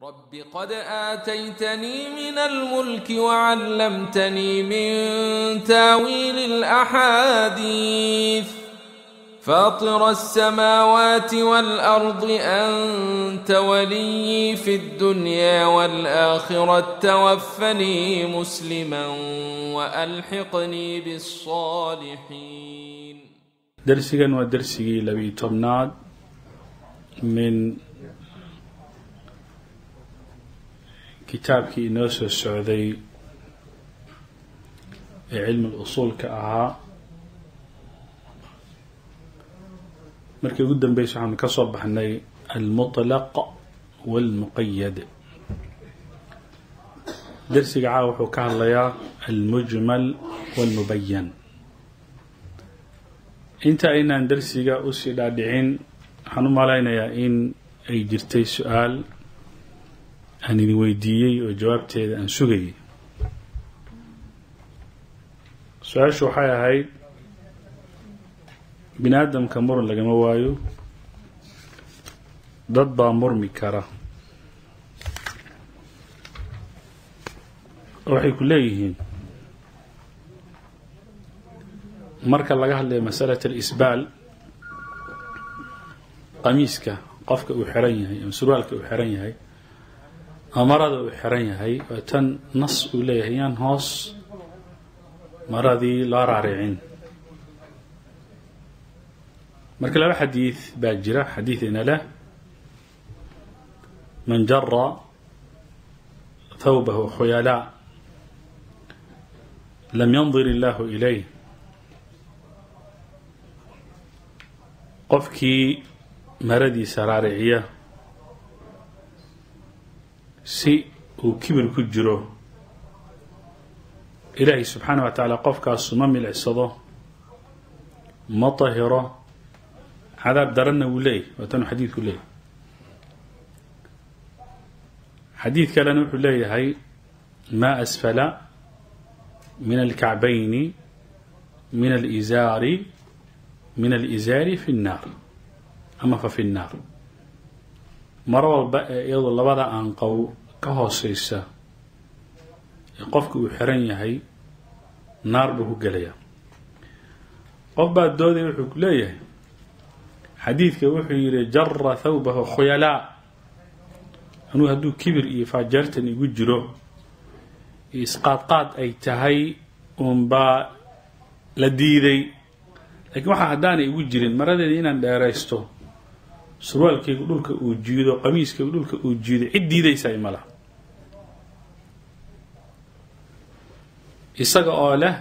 رب قد آتيتني من الملك وعلمتني من تاويل الأحاديث فاطر السماوات والأرض أنت ولي في الدنيا والآخرة توفني مسلما وألحقني بالصالحين darsigan waa darsigii labiyi tobnaad min kitaabkii inoo soo socday ee cilmi usuulka ahaa markii ugu dambeysa waxaanu ka soo baxnay almuطlaq wاlmuqayad darsiga caawa wuxuu ka hadlayaa almujmal wاlmubayan inta aynaan darsiga usii dhaadhicin waxaan u malaynayaa in ay jirtay su-aal aan idin weydiiyey oo jawaabteeda aan sugayay su-aashu waxay ahayd bini aadamka muran lagama waayo dad baa murmi kara waxay ku leeyihiin marka laga hadlayo masalat alisbaal qamiiska qofka uu xiran yahay ama surwaalka uu xiran yahay ama marada uu xiran yahay waa tan nas uu leeyahay yaan hoos maradii loo raaricin marka laba xadiid baa jira xadiidina leh man jara thawbahu khuyalaa lam yandir illahu ilayh qofkii maradiisa raariciya si uu kibir ku jiro ilaahay subxaana wa tacaala qofkaasu ma milicsado ma tahiro cadaab daranna wuu leeyahy waatanuu xadiidku leeyahy xadiid kalena wuxuu leeyahay maa asfala min alkacbayni min alizaari min alizaari fi nnaar ama fa fi nnaar maro walba ee iyadoo labada aanqow ka hooseysa ee qofka uu xiran yahay naar buu ku gelayaa qof baa doodaya wuxuu ku leeyahay xadiidka wuxuu yidhi jara thawbahu khuyalaa anuu hadduu kibir iyo faajeertan igu jiro iyo isqaadqaad ay tahay uunbaa la diiday lakiin waxaa haddaanay igu jirin maradeeda inaan dheeraysto surwaalkaygu dhulka uu jiido qamiiskaygu dhulka uu jiido cid diidaysaa ima laha isaga oo leh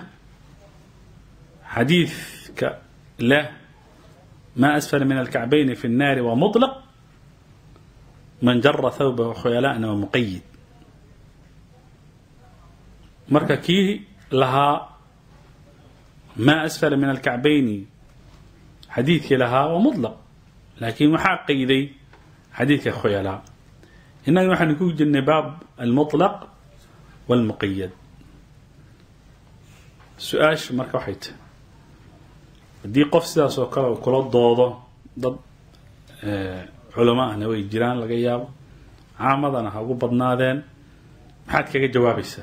xadiidka leh maa asfala min alkacbayni fi الnaari waa muطlaq man jara thawbahu khuyalaana waa muqayid marka kii lahaa maa asfala min alkacbayni xadiidkii lahaa waa muطlaq laakiin waxaa qayday xadiidka khuyalaa innaga waxaanu ku jirnay baab almuطlaq wاlmuqayad su-aasha marka waxay tahay haddii qof sidaas oo kale uu kula doodo dad culamo ahna way jiraan laga yaabo caamadana ha ugu badnaadeen maxaad kaga jawaabaysaa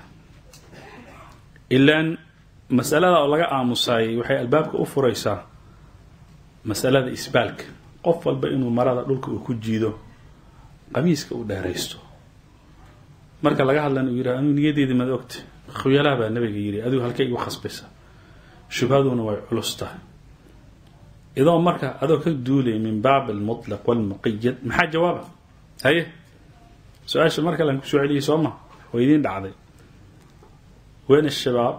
ilaan masalada oo laga aamusaayay waxay albaabka u furaysaa masalada isbaalka qof walba inuu marada dhulka uu ku jiido qamiiska uu dheeraysto marka laga hadlana uu yidhaha anuu niyadeedi mad ogta khuyalaha baa nabiga yidhi adigu halkay igu khasbaysa shubhaduna way culus tahay idoo marka adoo ka duulay min baab almuطlaq wاlmuqayad maxaa jawaaba haye su-aasha mar kalean kusoo celiyay soo ma way idiin dhacday wen shabaab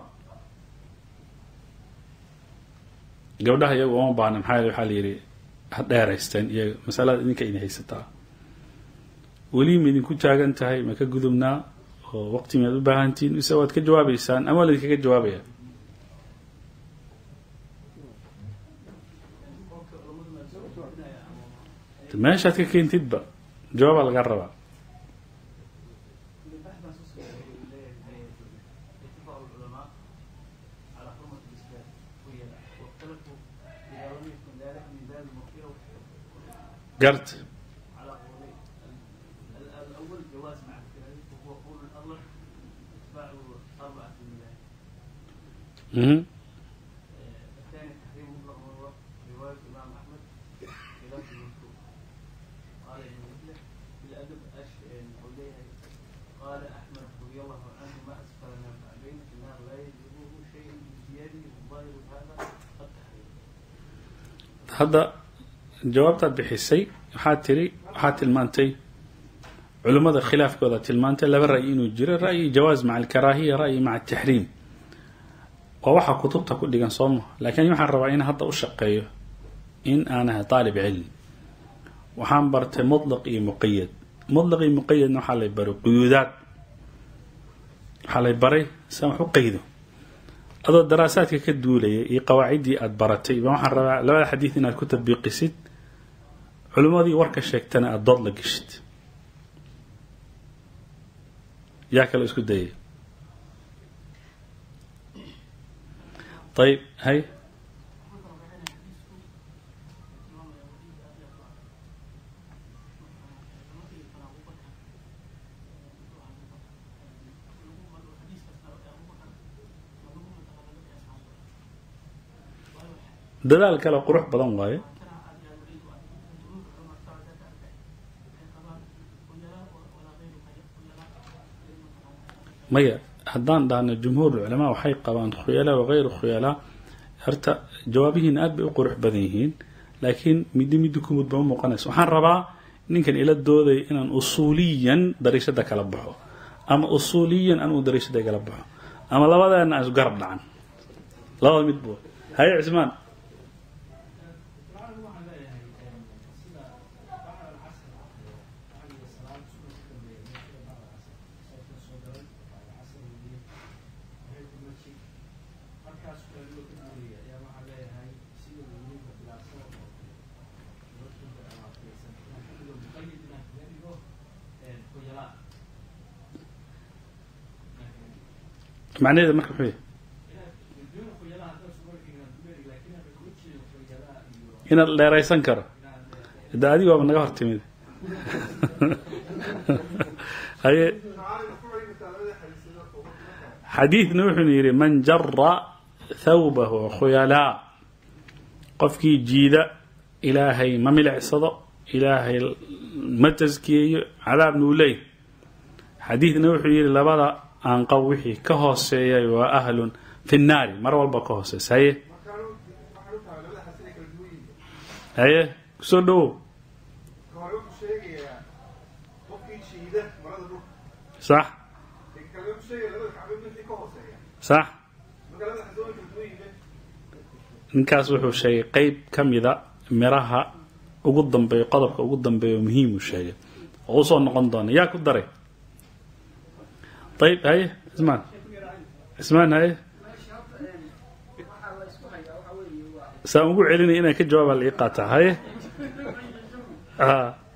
gabdhaha iyagu uma baana maxaa waxaa la yidhi ha dheeraysteen iyaga masalada idinka idin haysataa weli ma idinku taagan tahay ma ka gudubnaa oo waqti miyaad u baahantihin mise waad ka jawaabeysaan ama waa laydinkaga jawaabaya meeshaad ka keentidba jawaabaa laga rabaa garta الأول جواز مع الكراهية وهو قول الأغلب اتباع أربعة المياه Mhm. الثاني تحريم مطلق مرة رواية الإمام أحمد خلاف المذكور قال ابن مثله في الأدب أش عليه قال أحمد رضي الله عنه ما أسفل من الكعبين في النار لا يجيبه شيء بيده والظاهر هذا التحريم hadda jawaabtaad bixisay waxaad tiri waxaad tilmaantay culimmada khilaafkooda tilmaantay laba ra'yi inuu jiro ra'yi jawaaz maca alkaraahiya ra'yi maca ataxriim waa waxaa kutubta ku dhigan soo maha laakiin waxaan rabaa in hadda u shaqeeyo in aan ahay aalib cilmi waxaan bartay mutlaq iyo muqayad mutlaq iyo muqayadna waxaa lay baray quyuudaad waxaa lay baray siaan wax u qaydo adoo daraasaadka ka duulaya iyo qawaaciddii aada baratay baa waxaan rabaa labada xadiid inaad ku tabiiqisid culimmadii warka sheegtana aada dood la geshid yaa kale isku dayay ayib hay dadaal kale qurux badan waaye maya haddaan dhahno jumhuur culamaa waxay qabaan khuyalaa wagayru khuyalaa horta jawaabihiina aad bay u qurux badan yihiin laakiin middi middi kumud ba u muuqanaysa waxaan rabaa ninkan ila doodaya inaan usuuliyan dariishada kala baxo ama usuuliyan anuu dariishada kala baxo ama labadeena aan isgarab dhacan labada mid bu haye cismaan macnaheeda marka muxuu yahay inaad dheeraysan karo de adiga waaba naga hor timid haye xadiidna wuxuuna yidhi man jara thawbahu khuyalaa qofkii jiida ilaahay ma milicsado ilaahay ma taskiyeeyo cadaabna uu leey xadiidna wuxuu yidhi labada aanqab wixii ka hooseeyay waa ahlun fi nnaari mar walba ka hooseysa haye haye kusoo dhawow hore wuxuu sheegayaa qofkii jiida marada dhulka sax ee kale wuxuu sheegaya labada kacbe wixii ka hooseeya sax marka labada xasoo kala duwan yihiin ninkaas wuxuu sheegay qeyb ka mida miraha ugu dambeeyo qodobka ugu dambeeyo muhiimuu sheegay oo usoo noqon doona yaa ku daray ayib haye cismaan cismaan haye saan ugu celinaya inaan ka jawaaba la ii qaataa haye a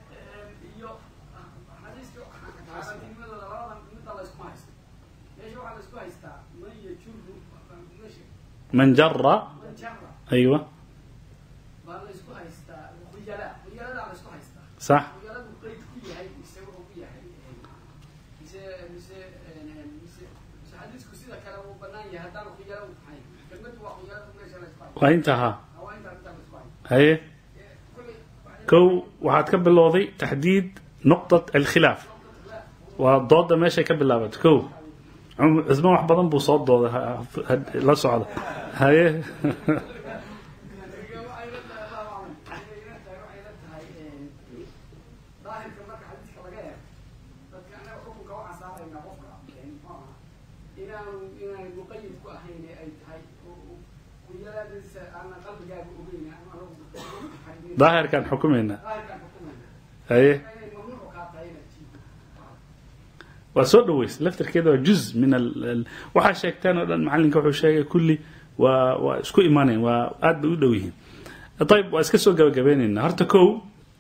man jara aywa sax waa inta ha haye kow waxaad ka bilowday taxdiid nuqطat alkhilaaf waa dooda meeshay ka bilaabatay kow cumar cismaan wax badan buu soo dooday ha- ha- la socda haye daahirkaan xukumayna haye waa soo dhaweys laftarkeeda waa juz min al al- waxaa sheegteen oo dhan macalinka wuxuu sheegay kulli waa waa isku imaanayn waa aad bay u dhow yihiin ayib waa iska soo gabagabeynayna horta kow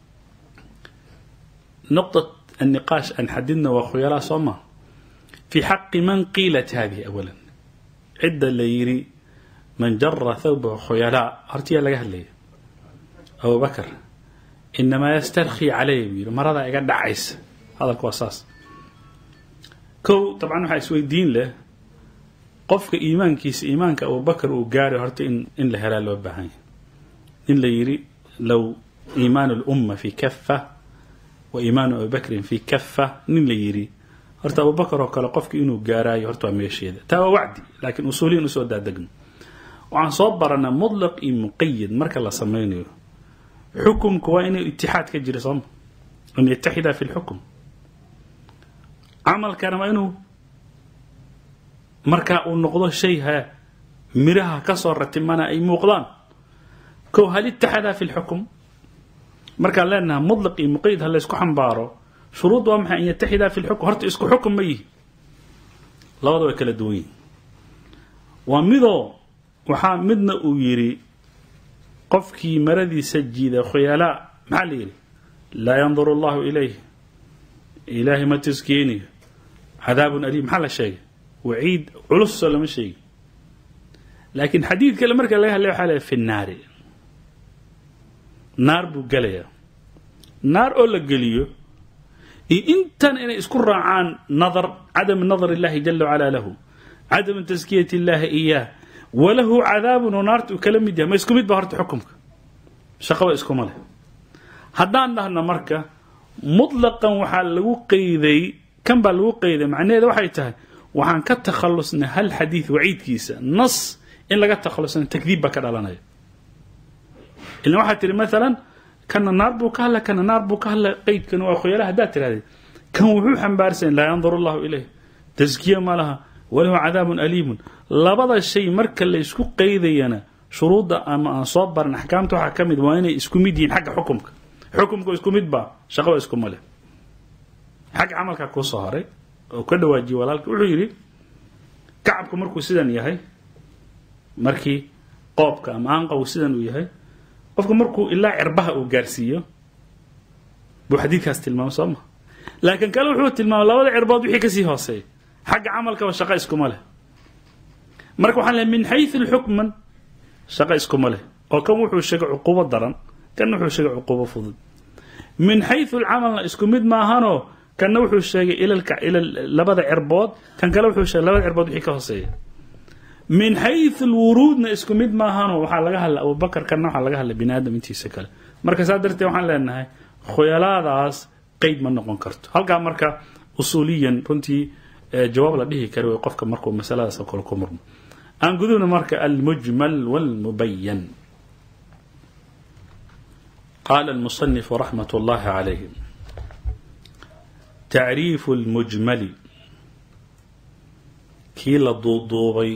نقطة النقاش أن حددنا وخيلا صما في حق من قيلت هذه أولا عدة ليري من جر ثوبه خيلاء هرتيا لقاه لي أبو بكر إنما يسترخي عليه بيرو مرضى يقعد عيس hadalku waa saas kow dabcan waxaa isweydiin leh qofka iimaankiisa iimaanka abubakar uu gaaray horta in in la helaa loo baahan yahay in la yidhi low iimaanu lumma fi kafa wa iimaanu abibakrin fi kafa nin la yidhi horta abubakar oo kale qofki inuu gaaraayo horta waa meesheeda taa waa wacdi laakiin usuuliyin usoo daadegno waxaan soo baranaa mutlaq iyo muqayid marka la sameynayo xukumka waa inuu itixaad ka jira sooma an yataxida fi lxukm camalkana waa inuu markaa uu noqdo shay ha miraha kasoo ratimana ay muuqdaan kow hal itaxada fi lxukm markaan leenaha mutlaq iyo muqayid ha laysku xambaaro shuruud waa maxay an yataxida fi lxukm horta isku xukum ma yihi labada way kala duwan yihin waa midoo waxaa midna uu yidhi qofkii maradiisa jiida khuyalaa maxaa la yidhi laa yanduru allahu ilayh ilaahay ma taskeenayo cadaabun aliim maxaa la sheegay waciid culusoo lama sheegi laakiin xadiid kale marka laga hadlay waxaa leeyahay fi nnaari naar buu gelayaa naar oo la geliyo iyo intan inay isku raacaan nadar cadam nadar illahi jala wacala lahu cadamu taskiyati illahi iyaah walahu cadaabun oo naarta uu kala mid yahay ma isku mid ba horta xukumka shaqaba iskuma leh haddaan dhahno marka mutlaqan waxaa lagu qeyday kan baa lagu qeyday macnaheeda waxay tahay waxaan ka takhalusnay hal xadiid waciidkiisa nas in laga takhalusna takdiib baa ka dhalanaya ilan waxaad tihi maalan kana naar buu ka hadla kana naar buu ka hadla qeydkan waa khoyala haddaad tirahdee kan wuxuu xambaarsan laa yanduru allahu ilayh taskiya ma laha walahu cadaabun aliimun labada shay marka la isku qeydayana shuruudda ama aan soo baran axkaamta waxaa ka mid waa inay isku mid yihiin xagga xukumka xukumka isku mid baa shaqaba iskuma leh xagga camalkaa kuu soo horay oo ka dhawaajiyey walaalka wuxuu yidhi kacabku markuu sidan yahay markii qoobka ama aanqaw sidan uu yahay qofka markuu ilaa cirbaha uu gaarsiiyo buu xadiidkaas tilmaamay soo ma laakiin kale wuxuu tilmaamay labada cirbood wixii kasii hooseeya xagga camalkaba shaqo iskuma leh marka waxaan lehay min xayu lxukman shaqo iskuma leh oo kan wuxuu sheegay cuqubo daran kan wuxuu sheegay cuqubo fudud min xayu lcamalna isku mid maahanoo kanna wuxuu sheegay ila labada cirbood kan kale wuxuu sheegay labada cirbood wixii ka hooseeya min xayu lwuruudna isku mid maahanoo waxaa laga hadla abubakar kanna waxaa laga hadla bini aadam intiisa kale marka saa darteed waxaan leenahay khuyalaadaas qeyd ma noqon karto halkaa marka usuuliyan runtii jawaab la dhihi kara way qofka markuu masaladaas oo kale ku murmo aan gudubna marka almujmal wاlmubayan qala اlmuصنif raxmat اllahi عalayh tacriifu اlmujmali kii la duuduubay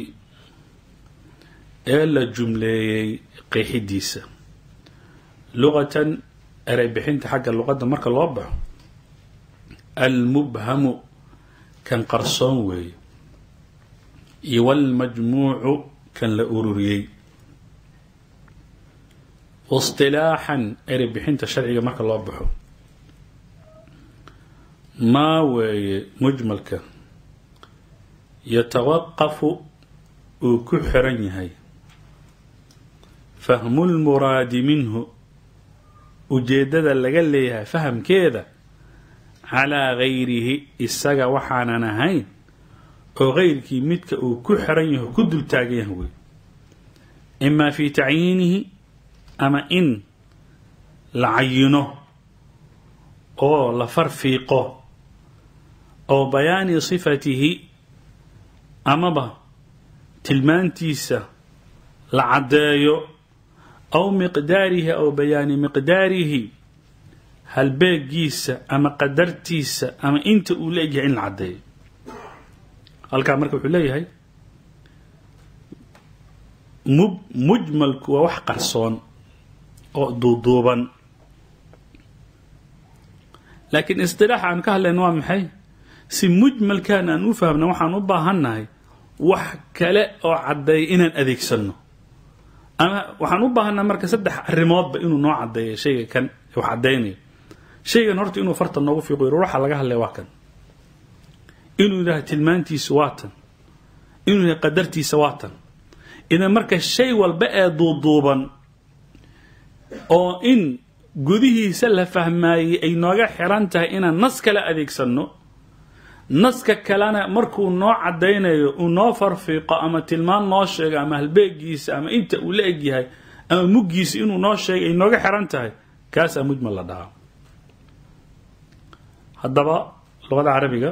ee la jumleeyey qeexidiisa luqatan erey bixinta xagga luqadda marka loo baxo almubhamu kan qarsoon weeye iyo wاlmajmuucu kan la ururiyey waاصطilaaxan erey bixinta sharciga marka loo baxo maa weeye mujmalka yatawaqafu uu ku xiran yahay fahmu lmuraadi minhu ujeeddada laga leeyahay fahamkeeda calaa gayrihi isaga waxaanan ahayn oo gayrkii midka uu ku xiran yaho ku dul taagan yahay wey imaa fii tacyiinihi ama in la cayino oo la farfiiqo oo bayaani sifatihi amaba tilmaantiisa la caddeeyo aw miqdaarihi aw bayaani miqdaarihi halbeegiisa ama qadartiisa ama inta uu la egyahay in la caddeeyo halkaa marka wuxuu leeyahay mub mujmalku waa wax qarsoon oo duuduuban laakiin istilaaxa aan ka hadlayno waa maxay si mujmalkan aan u fahmna waxaan u baahannahay wax kale oo caddeeya inaan adeegsanno ama waxaan u baahannahay marka saddex arrimoodba inuu noo caddeeyo shayga kan wax caddaynayo shaygan horta inuu farta noogu fiiqo yiro waxa laga hadlaya waa kan inuu yidhaha tilmaantiisa waa tan inuu yidhaha qadartiisa waa tan idan marka shay walba ee duuduuban oo in gudihiisa la fahmaayey ay nooga xiran tahay inaan nas kala adeegsanno naska kalena markuu noo caddaynayo uu noo farfiiqo ama tilmaan noo sheego ama halbeegiisa ama inta uu la egyahay ama muggiisa inuu noo sheegay ay nooga xiran tahay kaasaa mujmal la dhahaa haddaba luqada carabiga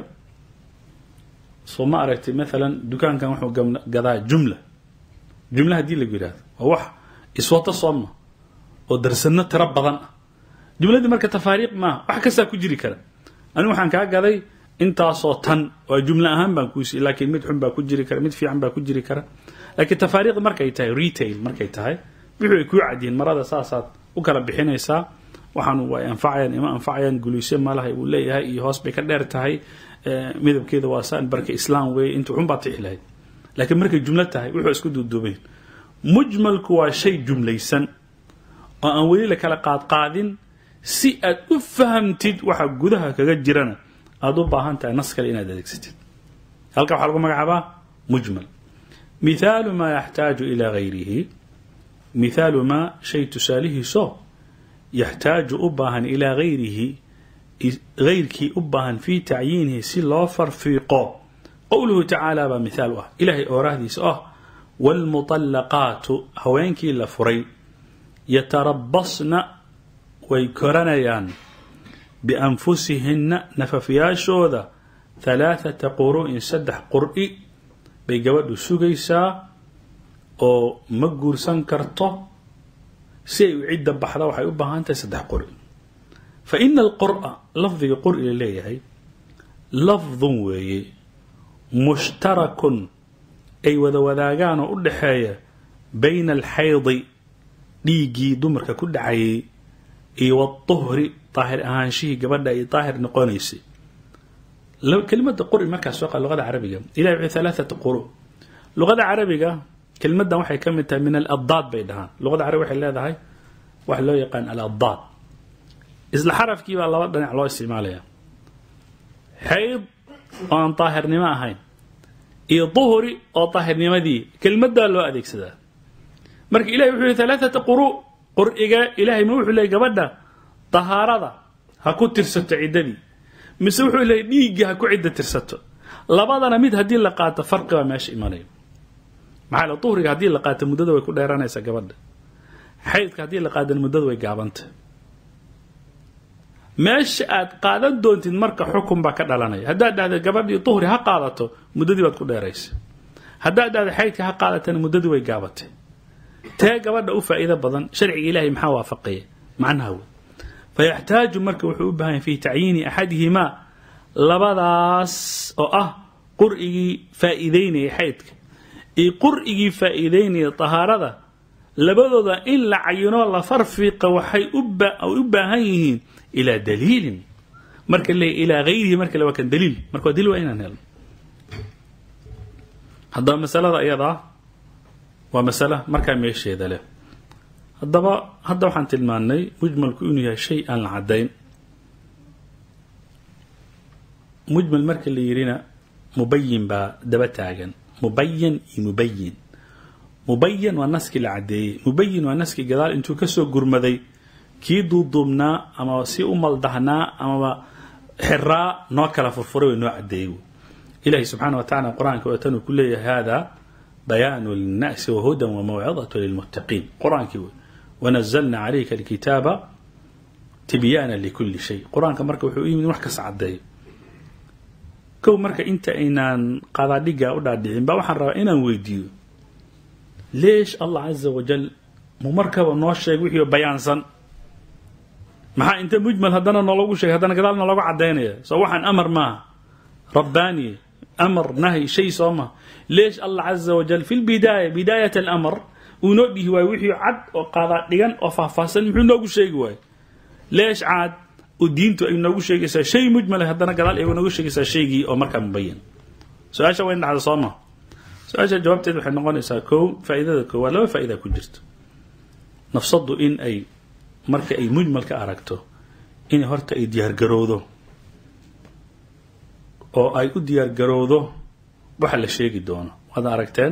soo ma aragtay maalan dukaankan wuxuu gam- gadaa jumla jumla haddii lagu yidhahdo waa wax iswato sooma oo darsano tiro badan ah jumladii marka tafaariiq maaha wax kastaa ku jiri kara anigu waxaan kaa gaday intaasoo tan waa jumlo ahaan baan kuusiiy laakiin mid xun baa ku jiri kara mid fiican baa ku jiri kara laakiin tafaariiq markay tahay retail markay tahay wixii ay kuu cadyihiin marada saasaad u kala bixinaysaa waxaan way anfacayaan ima anfacayaan guliisyo malaha uu leeyahay iyo hoos bay ka dheer tahay eh, midabkeeda waa saan barka islaam weeye inta xun baad tixi lahayd laakiin markay jumlo tahay wuxuu isku duuduubayn mujmalku waa shay jumlaysan oo aan weli la kala qaadqaadin si aad u fahamtid waxa gudaha kaga jirana aad u baahan tahay nas kale inaad adeegsatid halka waxaa lagu magacaabaa mujmal mithaalu maa yaxtaaju ilaa gayrihi mithaalu maa shay tusaalihiiso yaxtaaju u baahan ilaa gayrihi gayrkii u baahan fii tacyiinihi si loo farfiiqo qowluhu tacaala baa mithaal u ah ilaahay oorahdiisa ah waalmuطallaqaatu haweenkii la furay yatarabasna way koranayaan bianfusihinna nafafyaashooda halaathata quru'in saddex qur'i bay gabadhu sugaysaa oo ma guursan karto si ay u cidda baxda waxay u baahan tahay saddex qur'i fa ina alqur'a lafdiga qur'i la leeyahay lafdun weeye mushtarakun ay wada wadaagaan oo u dhaxeeya bayna alxaydi dhiiggii dumarka ku dhacayay iyo waduhri daahir ahaanshihii gabadha ay daahir noqonaysay kelimada qur'i markaas soo qa luqada carabiga ilahi wuxuu halaathata quru luqada carabiga kelimadan waxay ka mid tahay min aladdaad bay dhahaan luqada carabiga waxay leedahay waxa loo yaqaan aladdaad isla xarafkii baa laba dhinac loo isticmaalaya xayd oo aan daahirnimo ahayn iyo duhri oo daahirnimadii kelimadaa loo adeegsadaa marka ilahi wuxuu yihi halaathata quru qur'iga ilahay ma wuxuu leeyay gabadha dahaarada ha ku tirsato ciddadii mise wuxuu leeyay dhiiggii ha ku cidda tirsato labadana mid haddii la qaato farqi baa meesha imanaya maxaa le duhriga haddii la qaato muddada way ku dheeranaysaa gabadha xaydka haddii la qaadana muddada way gaabanta meesha aad qaadan doontid marka xukun baa ka dhalanaya haddaad dhahda gabadhii duhri ha qaadato muddadii baad ku dheeraysa haddaad dhahda xaydka ha qaadatana muddadii way gaabatay tee gabadha u faa'iido badan sharciga ilaahay maxaa waafaqaya macnaha wey fayaxtaaju marka wuxuu u baahan yahay fi tacyiini axadihimaa labadaas oo ah qur'igii faa'iideynaya xaydka iyo qur'igii faa'iideynaya tahaarada labadooda in la cayino la farfiqa waxay u baahan yihiin ilaa daliilin marka le ilaa gayrihi marka le waa kan daliil marka waa daliil waa inaan helno haddaba masalada iyadaa waa masale markaa meesheeda leh haddaba hadda waxaan tilmaannay mujmalku inuu yahay shay aan la caddayn mujmal marka la yidhina mubayin baa daba taagan mubayan iyo mubayin mubayan waa naskii la caddeeyey mubayin waa naskii gadaal intuu kasoo gurmaday kii duuduubnaa ama si u maldahnaa amaba xiraa noo kala furfuray way noo caddeeyey ilahi subxaana wa tacala qur-aanka watanuu ku leeyahay hada bayaanu linnaasi wahudan wamawcidatu lilmuttaqiin qur-aankii wey wanazalna calayka alkitaaba tibyaana likuli shay qur-aanka marka wuxuu u yimid wax kasta caddeeyo kow marka inta aynaan qadaadhiga u dhaadhicin ba waxaan rabaa inaan weydiiyo leesh allah caza wajal mu markaba noo sheeg wixii bayaansan maxaa inta mujmal haddana noologu sheegay haddana gadaal noologu cadaynaya soo waxaan amar maaha rabbaani amar nahy shay soo maha leesh allah caza wajal fi lbidaaya bidaayat alamr uu noo dhihi waayo wixii cad oo qaadaa dhigan oo faahfaahsan muxuu noogu sheegi waayo leesh caad oo diintu ay noogu sheegaysaa shay mujmala haddana gadaal ay noogu sheegaysaa shaygii oo markaa mubayan su-aasha wayn dhacda soo maha su-aasha jawaabteed waxay noqonaysaa kow faa'iidada koowaad laba faa'ida ku jirto nafsaddu in ay marka ay mujmalka aragto inay horta ay diyaargarowdo oo ay u diyaargarowdo waxa la sheegi doono waad aragteen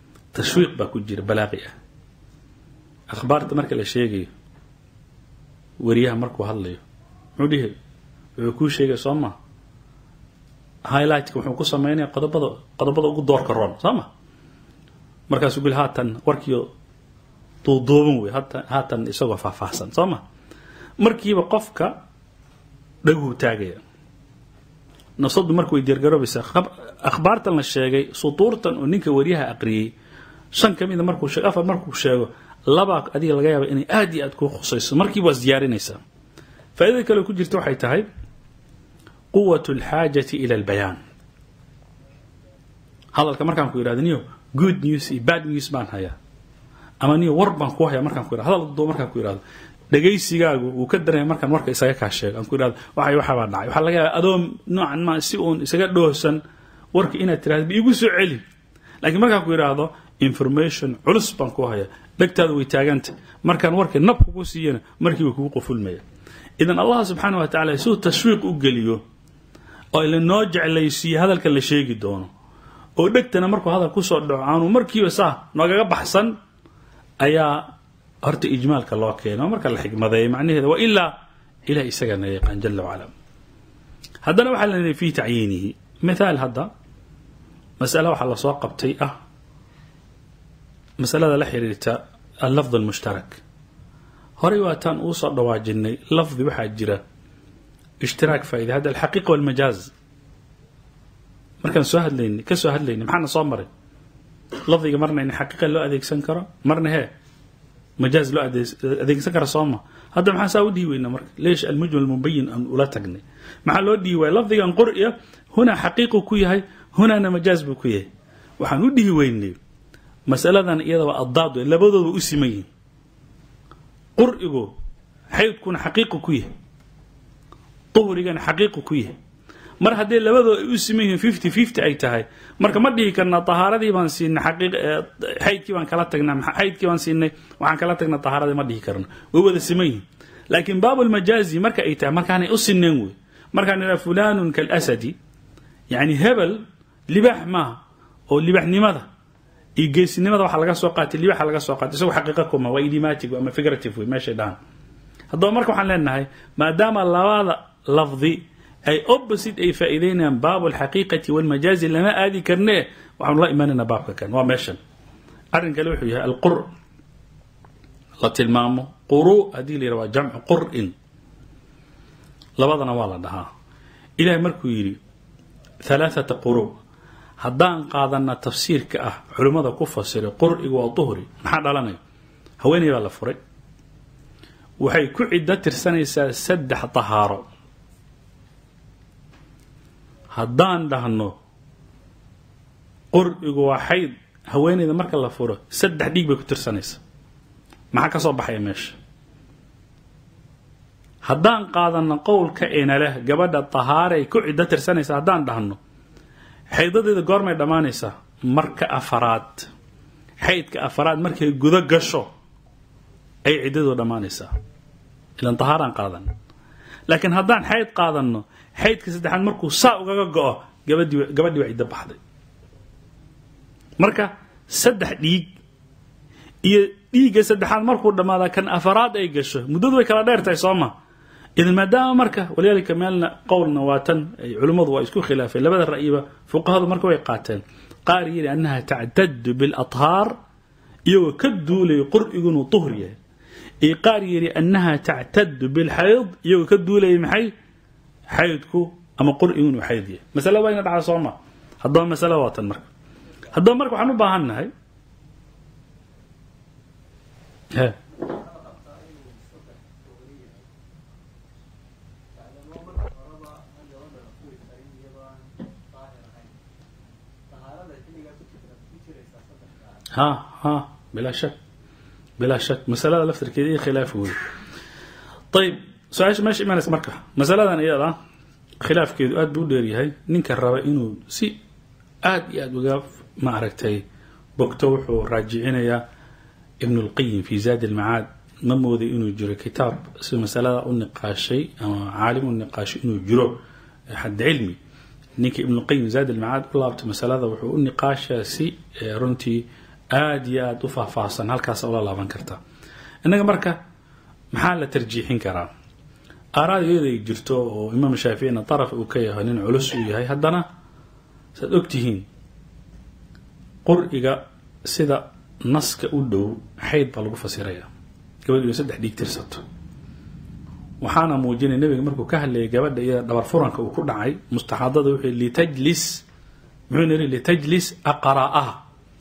tashwiiq baa ku jira balaaqi ah akhbaarta marka la sheegayo wariyaha markuu hadlayo muxuu dhihi wuxuu kuu sheegay soo ma highlightka wuxuu ku sameynaya qodobada qodobada ugu doorka roon soo ma markaasuu bil haatan warkiio duuduuban wey hata haatan isagoo faahfaahsan soo ma markiiba qofka dhaguhu taagaya nafsadu marka way diyaargaroobaysaa akhbaartan la sheegay sutuurtan oo ninka wariyaha aqriyey shan ka mida markuu sheego afar markuu sheego labaa adiga laga yaaba inay aad iyo aad kuu khusayso markiiba waa isdiyaarinaysaa faaidada kale ku jirta waxay tahay quwat alxaajati ila albayaan hadalka markaan ku yidhahdo niyo good news iyo bad news baan hayaa ama niyo war baan ku hayaa markaan ku yidhahdo hadal doo markaan ku yidhahdo dhegaysigaagu wuu ka dareemay markaan warka isaga kaa sheego aan ku yidhahdo waxay waxaa baa dhacay waxaa laga yaaba adoo noocan ma si uun isaga dhoohsan warka inaad tirahdo ba igu soo celi laakiin markaan ku yidhaahdo information culus baan ku hayaa dhegtaadu way taaganta markaan warkii nab kugu siiyana markiiba kugu qufulmaya idan allah subxaana wa tacala siduu tashwiiq u geliyo oo lanoo jeclaysiiye hadalka la sheegi doono oo dhegtana markuu hadal kusoo dhaco aanu markiiba saa noogaga baxsan ayaa horta ijmaalka loo keena oo marka la xikmadeeya macnaheeda wa ilaa ilah isagana yaqaan jala wacala haddana waxaa la fi tacyiinihi mithaal hadda masale waxaa lasoo qabtay ah masalada la xiriirta allafd almushtarak horey waataan uu soo dhawaajinay lafdi waxaa jira ishtiraak faaida hadda alxaqiiqa walmajaaz markaan soo hadlaynay ka soo hadlaynay maxaana soo maray lafdiga marna in xaqiiqa loo adeegsan karo marna hee majaaz loo adeegsan kara sooma hadda maxaan saa u dhihi weynaa marka leesh almujmal mubayin aan ula tagnay maxaa loo dhihi waaya lafdigan qur'iya hunaa xaqiiqu ku yahay hunaana majaaz buu ku yahay waxaan u dhihi weynay masaladan iyada waa addaad wey labadooda u siman yihin qur'igu xaydkuna xaqiiqu ku yahay duhrigana xaqiiqu ku yahay mar haddii labadooda ay u siman yihiin fifty fifty ay tahay marka ma dhihi karnaa tahaaradii baan siinay xaydkii baan kala tagnaa xaydkii baan siinay waxaan kala tagnaa tahaaradii ma dhihi karna way wada siman yihin laakiin baabulmajaazi marka ay tahay markaanay u sineen wey markaan idhaha fulanun kalasadi yani hebel libaax maaha oo libaxnimada iyo geesinimada waxaa laga soo qaatay libaxa laga soo qaatay isago xaqiiqa kuma waa idiomatic ama figurative wey meeshay dhahan haddaba marka waxaan leenahay maadaama labada lafdi ay opposite ay faa'iideynayaan baab alxaqiiqati walmajaazi lama aadi karne waxaanu la imanaynaa baabka kan waa meeshan arrin kale wuxuu yahay alqur la tilmaamo quru haddii la yidhaha waa jamcu qur'in labadana waa la dhahaa ilahay markuu yidhi halaathata quru haddaan qaadana tafsiirka ah culimmada ku fasiray qur'igu waa duhri maxaa dhalanaya haweeney baa la furay waxay ku ciddo tirsanaysaa saddex tahaaro haddaan dhahno qur'igu waa xayd haweeneyda marka la furo saddex dhiig bay ku tirsanaysaa maxaa ka soo baxaya meesha haddaan qaadano qowlka ina leh gabadha tahaaray ku ciddo tirsanaysa haddaan dhahno xaydadeeda goormay dhammaanaysaa marka afaraad xaydka afaraad markay gudo gasho ay ciddadu dhammaanaysaa ilan tahaaraan qaadan laakiin haddaan xayd qaadanno xaydka saddexaad markuu saa ugaga go-o gabadii gabadhii waa ciddo baxday marka saddex dhiig iyo dhiigga saddexaad markuu dhammaada kan afaraad ay gasho muddadu way kala dheer tahay soo ma idan maadaama marka walidaalika meelna qowlna waa tan ay culimmadu waa isku khilaafeen labada ra'yiba fuqahadu marka way qaateen qaar yidhi annaha tactadu bilathaar iyagoo ka duulaya qur'igu inuu tuhur yahay iyo qaar yidhi annaha tactadu bilxayd iyagoo ka duulaya maxay xaydku ama qur'igu inuu xayd yahay masale waa ina dhacda soo ma haddaba masale waa tan marka haddaba marka waxaan u baahan nahay ha ha bilaa shak bilaa shak masalada laftirkeeda iyo khilaaf wey ayib su-aasha meesha imanaysa marka masaladan iyada khilaafkeedu aad buu u dheeryahay ninka raba inuu si aad iyo aad uga ma aragtay bogto wuxuu raajicinayaa ibn اlqayim fi zaad اlmacaad ma mooday inuu jiro kitaab si masalada u niqaashay ama caalim u niqaashay inuu jiro xad cilmi ninka ibn اlqayim zaad اlmacaad u laabtay masalada wuxuu u niqaashaa si runtii aad iyo aad u faahfaahsan halkaas ula laaban karta innaga marka maxaa la tarjiixin karaa aaraad iyada ay jirto oo imaam shaaficina daraf uu ka yahay nin culus uu yahay haddana saad ogtihiin qur-iga sida naska u dhow xayd baa lagu fasiraya gabadh iyo saddex dhiig tirsato waxaana muujinaya nebiga markuu ka hadlayay gabadha iyada dhabar furanka uu ku dhacay mustaxaadada wuxuu litajlis muxuu yiri litajlis aqra'aha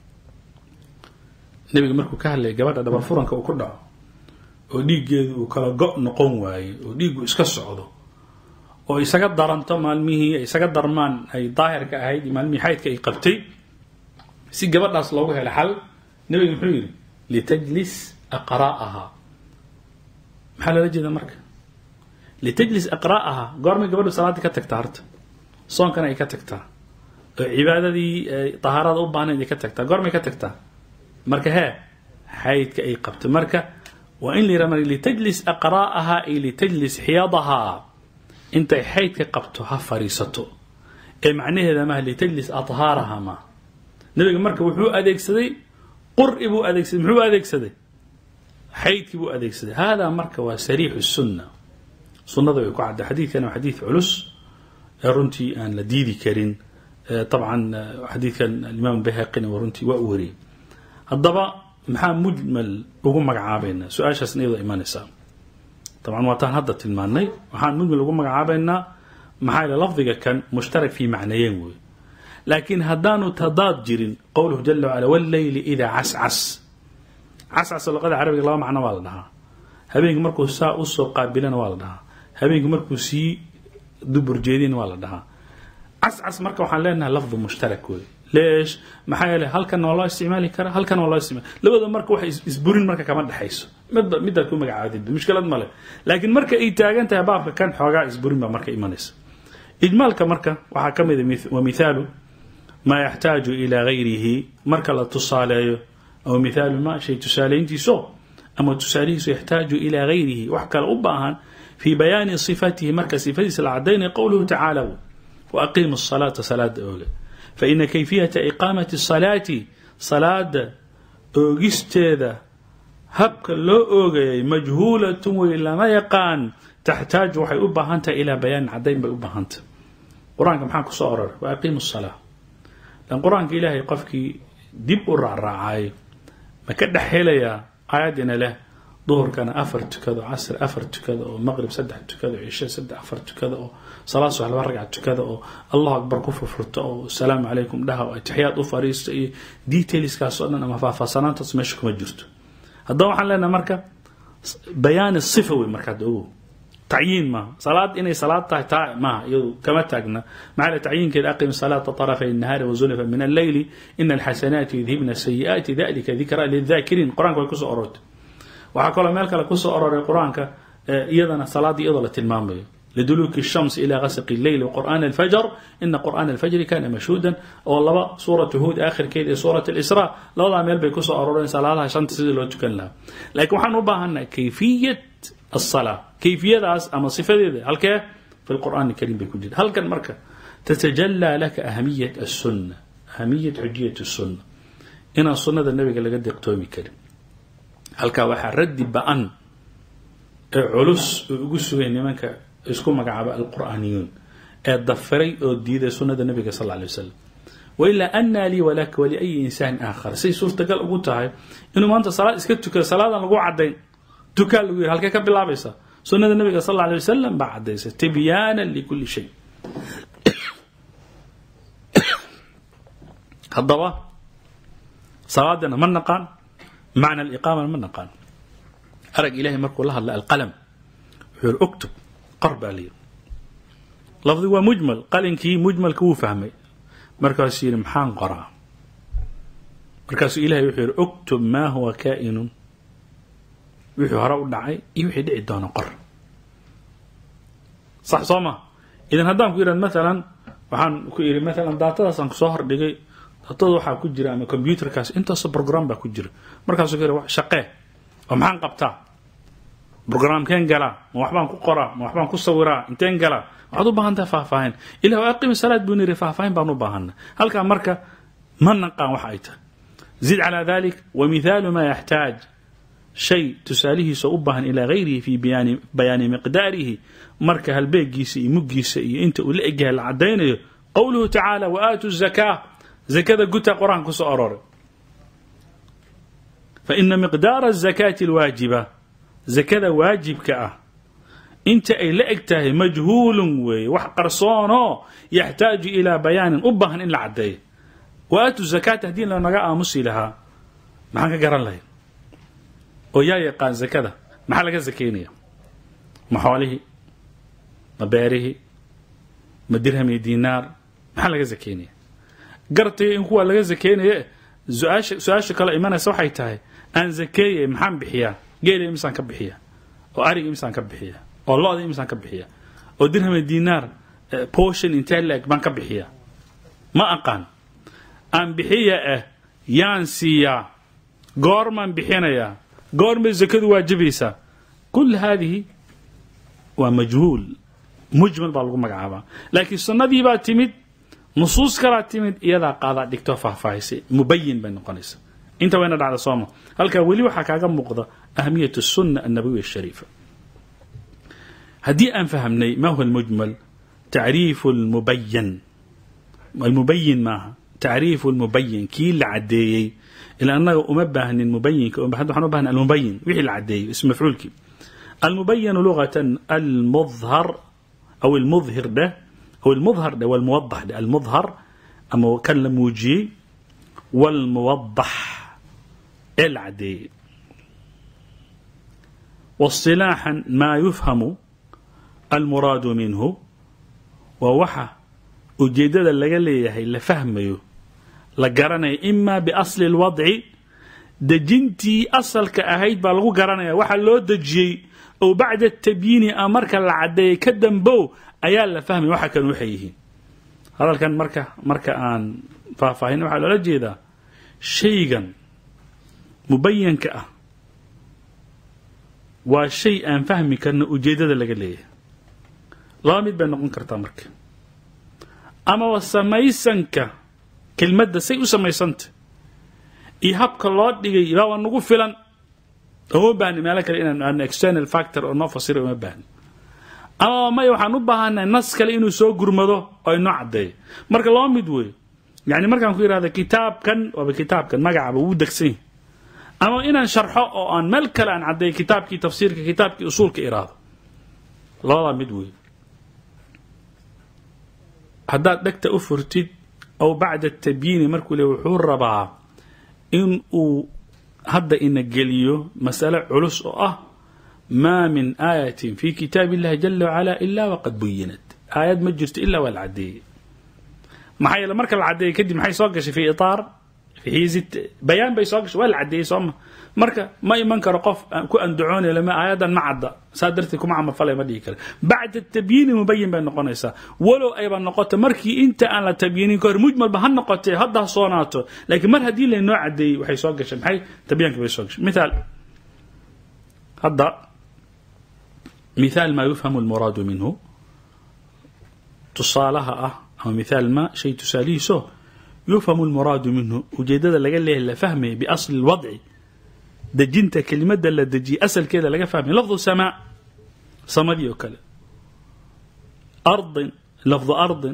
nebiga markuu ka hadlayay gabadha dhabar furanka uu ku dhaco oo dhiiggeedu uu kala go' noqon waaye oo dhiiggu iska socdo oo isaga daranto maalmihii ay isaga darmaan ay daahirka ahayd iyo maalmihii xaydka ay qabtay si gabadhaas loogu helo xal nebiga muxuu yidhi litajlis aqra'aha maxaa loola jeeda marka litajlis aqra'aha goormay gabadhu salaaddii ka tagtaa horta soonkana ay ka tagtaa oo cibaadadii tahaarada u baahnayd ay ka tagtaa goormay ka tagtaa marka hee xaydka ay qabto marka waa in la yidhaha marka litajlis aqra'aha ay litajlis xiyadaha intay xaydka qabto ha fariisato ee macnaheeda maaha litajlis adhaaraha maaha nebiga marka wuxuu adeegsaday qur'i buu adeegsaday muxuu adeegsaday xaydkii buu adeegsaday hada marka waa sariixu sunna sunnada way ku cadda xadiidkana waa xadiid culus ee runtii aan la diidi karin طبعا xadiidkan alimaam bayhaqina waa runtii waa u wariyey haddaba maxaa mujmal ugu magacaabaynaa su-aashaasna iyadoo imanaysaa طبعا waataan hadda tilmaanay waxaan mujmal ugu magacaabaynaa maxaa yeele lafdiga kan mushtarak fi macnayeen wey laakiin haddaanu tadaad jirin qowluhu jala wacala wاlleyli idaa cascas cascas luqada carabiga laba macno waa la dhahaa habeenkii markuu saa usoo qaabilana waa la dhahaa habeenkii markuu sii dubur jeedina waa la dhahaa cascas marka waxaan leenahay lafdu mushtarak wey leesh maxaa yeele halkan waa loo isticmaali karaa halkan waa loo isticmaali labada marka wax isburin marka kama dhexayso midba midaad ku magacaadidba mushkilad male laakiin marka ay taagan tahay baabka kan xoogaa isburin baa marka imanaysa ijmaalka marka waxaa ka mid a wa mithaalu maa yaxtaaju ilaa gayrihi marka la tusaaleeyo aw mithaalu ma shay tusaaleyntiiso ama tusaalihiisu yaxtaaju ilaa gayrihi wax kale u baahan fii bayaani sifatihi marka sifadiisa la cadaynaya qowluhu tacaala وأقيموا الصلاة صلاة أوغا فإن كيفية إقامة الصلاة صلاة أوغستيدا هبك لو أوغي مجهولة وإلا ما يقان تحتاج وحي أبهانتا إلى بيان عدين بأبهانتا قرآن كم حاكو صورر وأقيموا الصلاة لأن قرآن إلهي قفكي دب أرع رعاي ما كده حيليا آياتنا له ظهر كان أفر تكذا عصر أفر تكذا ومغرب سدح تكذا عشاء سدح أفر تكذا salaad subax laba ragca tukada oo allahu akbar ku furfurto oo asalaamu calaykum dhaha oo atixiyaad u fariisto iyo detailskaas oo dhan ama faahfaahsanaantaas meesha kuma jirto haddaba waxaan leenahay marka bayaani sifa wey markaad ogow tacyiin maaha salaad inay salaad tahay taa maaha iyadu kama taagna maxaa tacyiinkeeda aqim salaata طرفي النهار وزلفا من الليل إن الحسنات يذهبن السيئات ذلك ذكرى للذاكرين قرآنك way kusoo orortay waxaa kaloo meel kale kusoo ororay qur-aanka iyadana salaadii iyadoo la tilmaamayo لدلوك الشمس إلى غسق الليل وقرآن الفجر إن قرآن الفجر كان مشهودا والله سورة هود آخر كيد سورة الإسراء لا ميل بيكوسو أرورين صلاة شان تسيد لو تكن لها لكن وحن نباهنا كيفية الصلاة كيفية داس أما صفة دي هل كيف في القرآن الكريم بيكون جد هل كان مركة تتجلى لك أهمية السنة أهمية حجية السنة إن السنة النبي قال قد يقتومي كريم هل كان واحد ردي بأن علوس وقسوا منك isku magacaaba alqur'aaniyuun ee dafiray oo diiday sunada nabiga sal lay wasalam wailaa anaa lii walaka waliayi insaan aakhar say suurtagal ugu tahay inuu maanta salaad iska tukado salaadan lagu cadayn tukaa lagu yiri halkee ka bilaabaysa sunada nabiga sal alay wasalam baa cadaysa tibyaana likuli shay haddaba salaadana ma naqaan macna aliqaamana ma naqaan arag ilahay markuu la hadla alqalam wuxuu yiri uktub qor baa la yiri lafdi waa mujmal qalinkii mujmalka wuu fahmay markaasuu yidhi maxaan qoraa markaasuu ilahay wuxuu yidhi uktub maa huwa kaa'inun wixii hore u dhacay iyo wixii dhici doona qor sax soo ma idan haddaan ku yidhahd maalan waxaan ku idhi maalan daatadaasaan kusoo hordhigay daatada waxaa ku jira ama computerkaas intaasoo program baa ku jira markaasuu ku yidhi shaqee oo maxaan qabtaa brograamkeen galaa ma waxbaan ku qoraa ma waxbaan ku sawiraa inteen galaa waxaad u baahan tahay faahfaahin ilah aqimi salaad buu niri faahfaahin baan u baahana halkaa marka ma naqaan waxa ay tahay zid calaa dalik wa mithaalu maa yaxtaaj shay tusaalihiisa u baahan ilaa hayrihi fi bayaani bayaani miqdaarihi marka halbeegiisa iyo muggiisa iyo inta uu la egyahay la cadaynayo qowluhu tacaala wa aatu zakaa zakada guta qur-aanka kusoo aroray faina miqdaara azakaati alwaajiba zakada waajibka ah inta ay la eg tahay majhuulun weeye wax qarsoonoo yaxtaaju ilaa bayaanin u baahan in la caddeeyo wa aatu zakaata haddii lanaga aamusi lahaa maxaan ka garan lahayn oo yaa yaqaan zakada maxaa laga sakaynaya ma xoolihii ma beerihii ma dirham iyo diinaar maxaa laga sakaynaya gartay in kuwa laga sakaynaya su-aasha su-aasha kale imanaysa waxay tahay aan zakeeyay maxaan bixiyaa geela imisaan ka bixiya oo ariga imisaan ka bixiya oo lo-da imisaan ka bixiya oo dirham iyo diinaar portion intee la-eg baan ka bixiya ma aqaan aan bixiya ah yaan siiyaa goormaan bixinayaa goormay zakadu waajibaysaa kul haadihi waa majhuul mujmal baa lagu magacaabaa laakiin sunnadii baa timid nusuus kalaa timid iyadaa qaadaa dhigtoo faahfaahisay mubayin bay noqonaysa inta wayna dhacda sooma halkaa weli waxaa kaaga muuqda ahamiyat sunna annabawiya ashariifa haddii aan fahamnay ma huwa almujmal tacriifu lmubayan almubayin maaha tacriifu lmubayin kii la caddeeyey ila annaga uma baahnin mubayinka waxaan u bahna almubayin wixii la caddeeyey ism mafcuulkii almubayanu lugatan almudhar aw almudhir dheh aw almudhar dheh walmuwadax dheh almudhar ama kan la muujiyey walmuwadax ee la caddeeyey واصطلاحا ما يفهم المراد منه ووحى ujeedada laga leeyahay la fahmayo la garanayo ima biasli اlwadci dejintii asalka ahayd baa lagu garanaya waxa loo dejiyey oo bacda tabyiini a marka la cadeeyay ka dambow ayaa la fahmaya waxa kan waxay yihiin hadalkan marka marka aan faahfaahin waxaa loola jeedaa shaygan mubayanka ah waa shay aan fahmi karno ujeedada laga leeyahay laba mid bay noqon kartaa marka amaba samaysanka kelmadda say u samaysanta iyo habka loo dhigay baaba nagu filan uma baahni meelo kale inaan aadno external factor oo noo fasira uma baahni amaba maya waxaan u baahanay nas kale inuu soo gurmado oo inoo caddeeyo marka laba mid weeye yani markaan ku yidhahda kitaabkan waaba kitaabkan magacaba wuu degsan yahay ama inaan sharxo oo aan meel kale aan caddeeyo kitaabkii tafsiirka kitaabkii usuulka iraado labadaa mid weeye haddaad dhegta u furtid aw bacda tabyiini markuu le wuxuu rabaa in uu hadda ina geliyo masale culus oo ah maa min aayatin fi kitaab illahi jala wacala ila waqad buyinat aayad ma jirto ilaa waa la caddeeyey maxaa yeele marka la caddeeyey kadib maxay soo gashay fi itaar fi xiizi bayaan bay soo gashay waa la caddeeyey sooma marka ma iman karo qof ku andacoonay lama aayadan ma cadda saa darteed kuma camalfalay ma dhihi kara bacda tabyiini mubayin bay noqonaysaa walow ayba noqoto markii inta aan la tabyiinin ka hor mujmalba ha noqotee hadda ha soonaato laakiin mar haddii laynoo caddeeyey waxay soo gashay maxay tabyaanka bay soo gashay mithaal hadda mithaal maa yufhamu almuraadu minhu tusaalaha ah ama mithaal ma shay tusaalihiiso yufhamu almuraadu minhu ujeedada laga leeyahay la fahmaya biasli lwadci dejinta kelimada la dejiyay asalkeeda laga fahmaya lafdu samaa samadii oo kale ardin lafdu ardin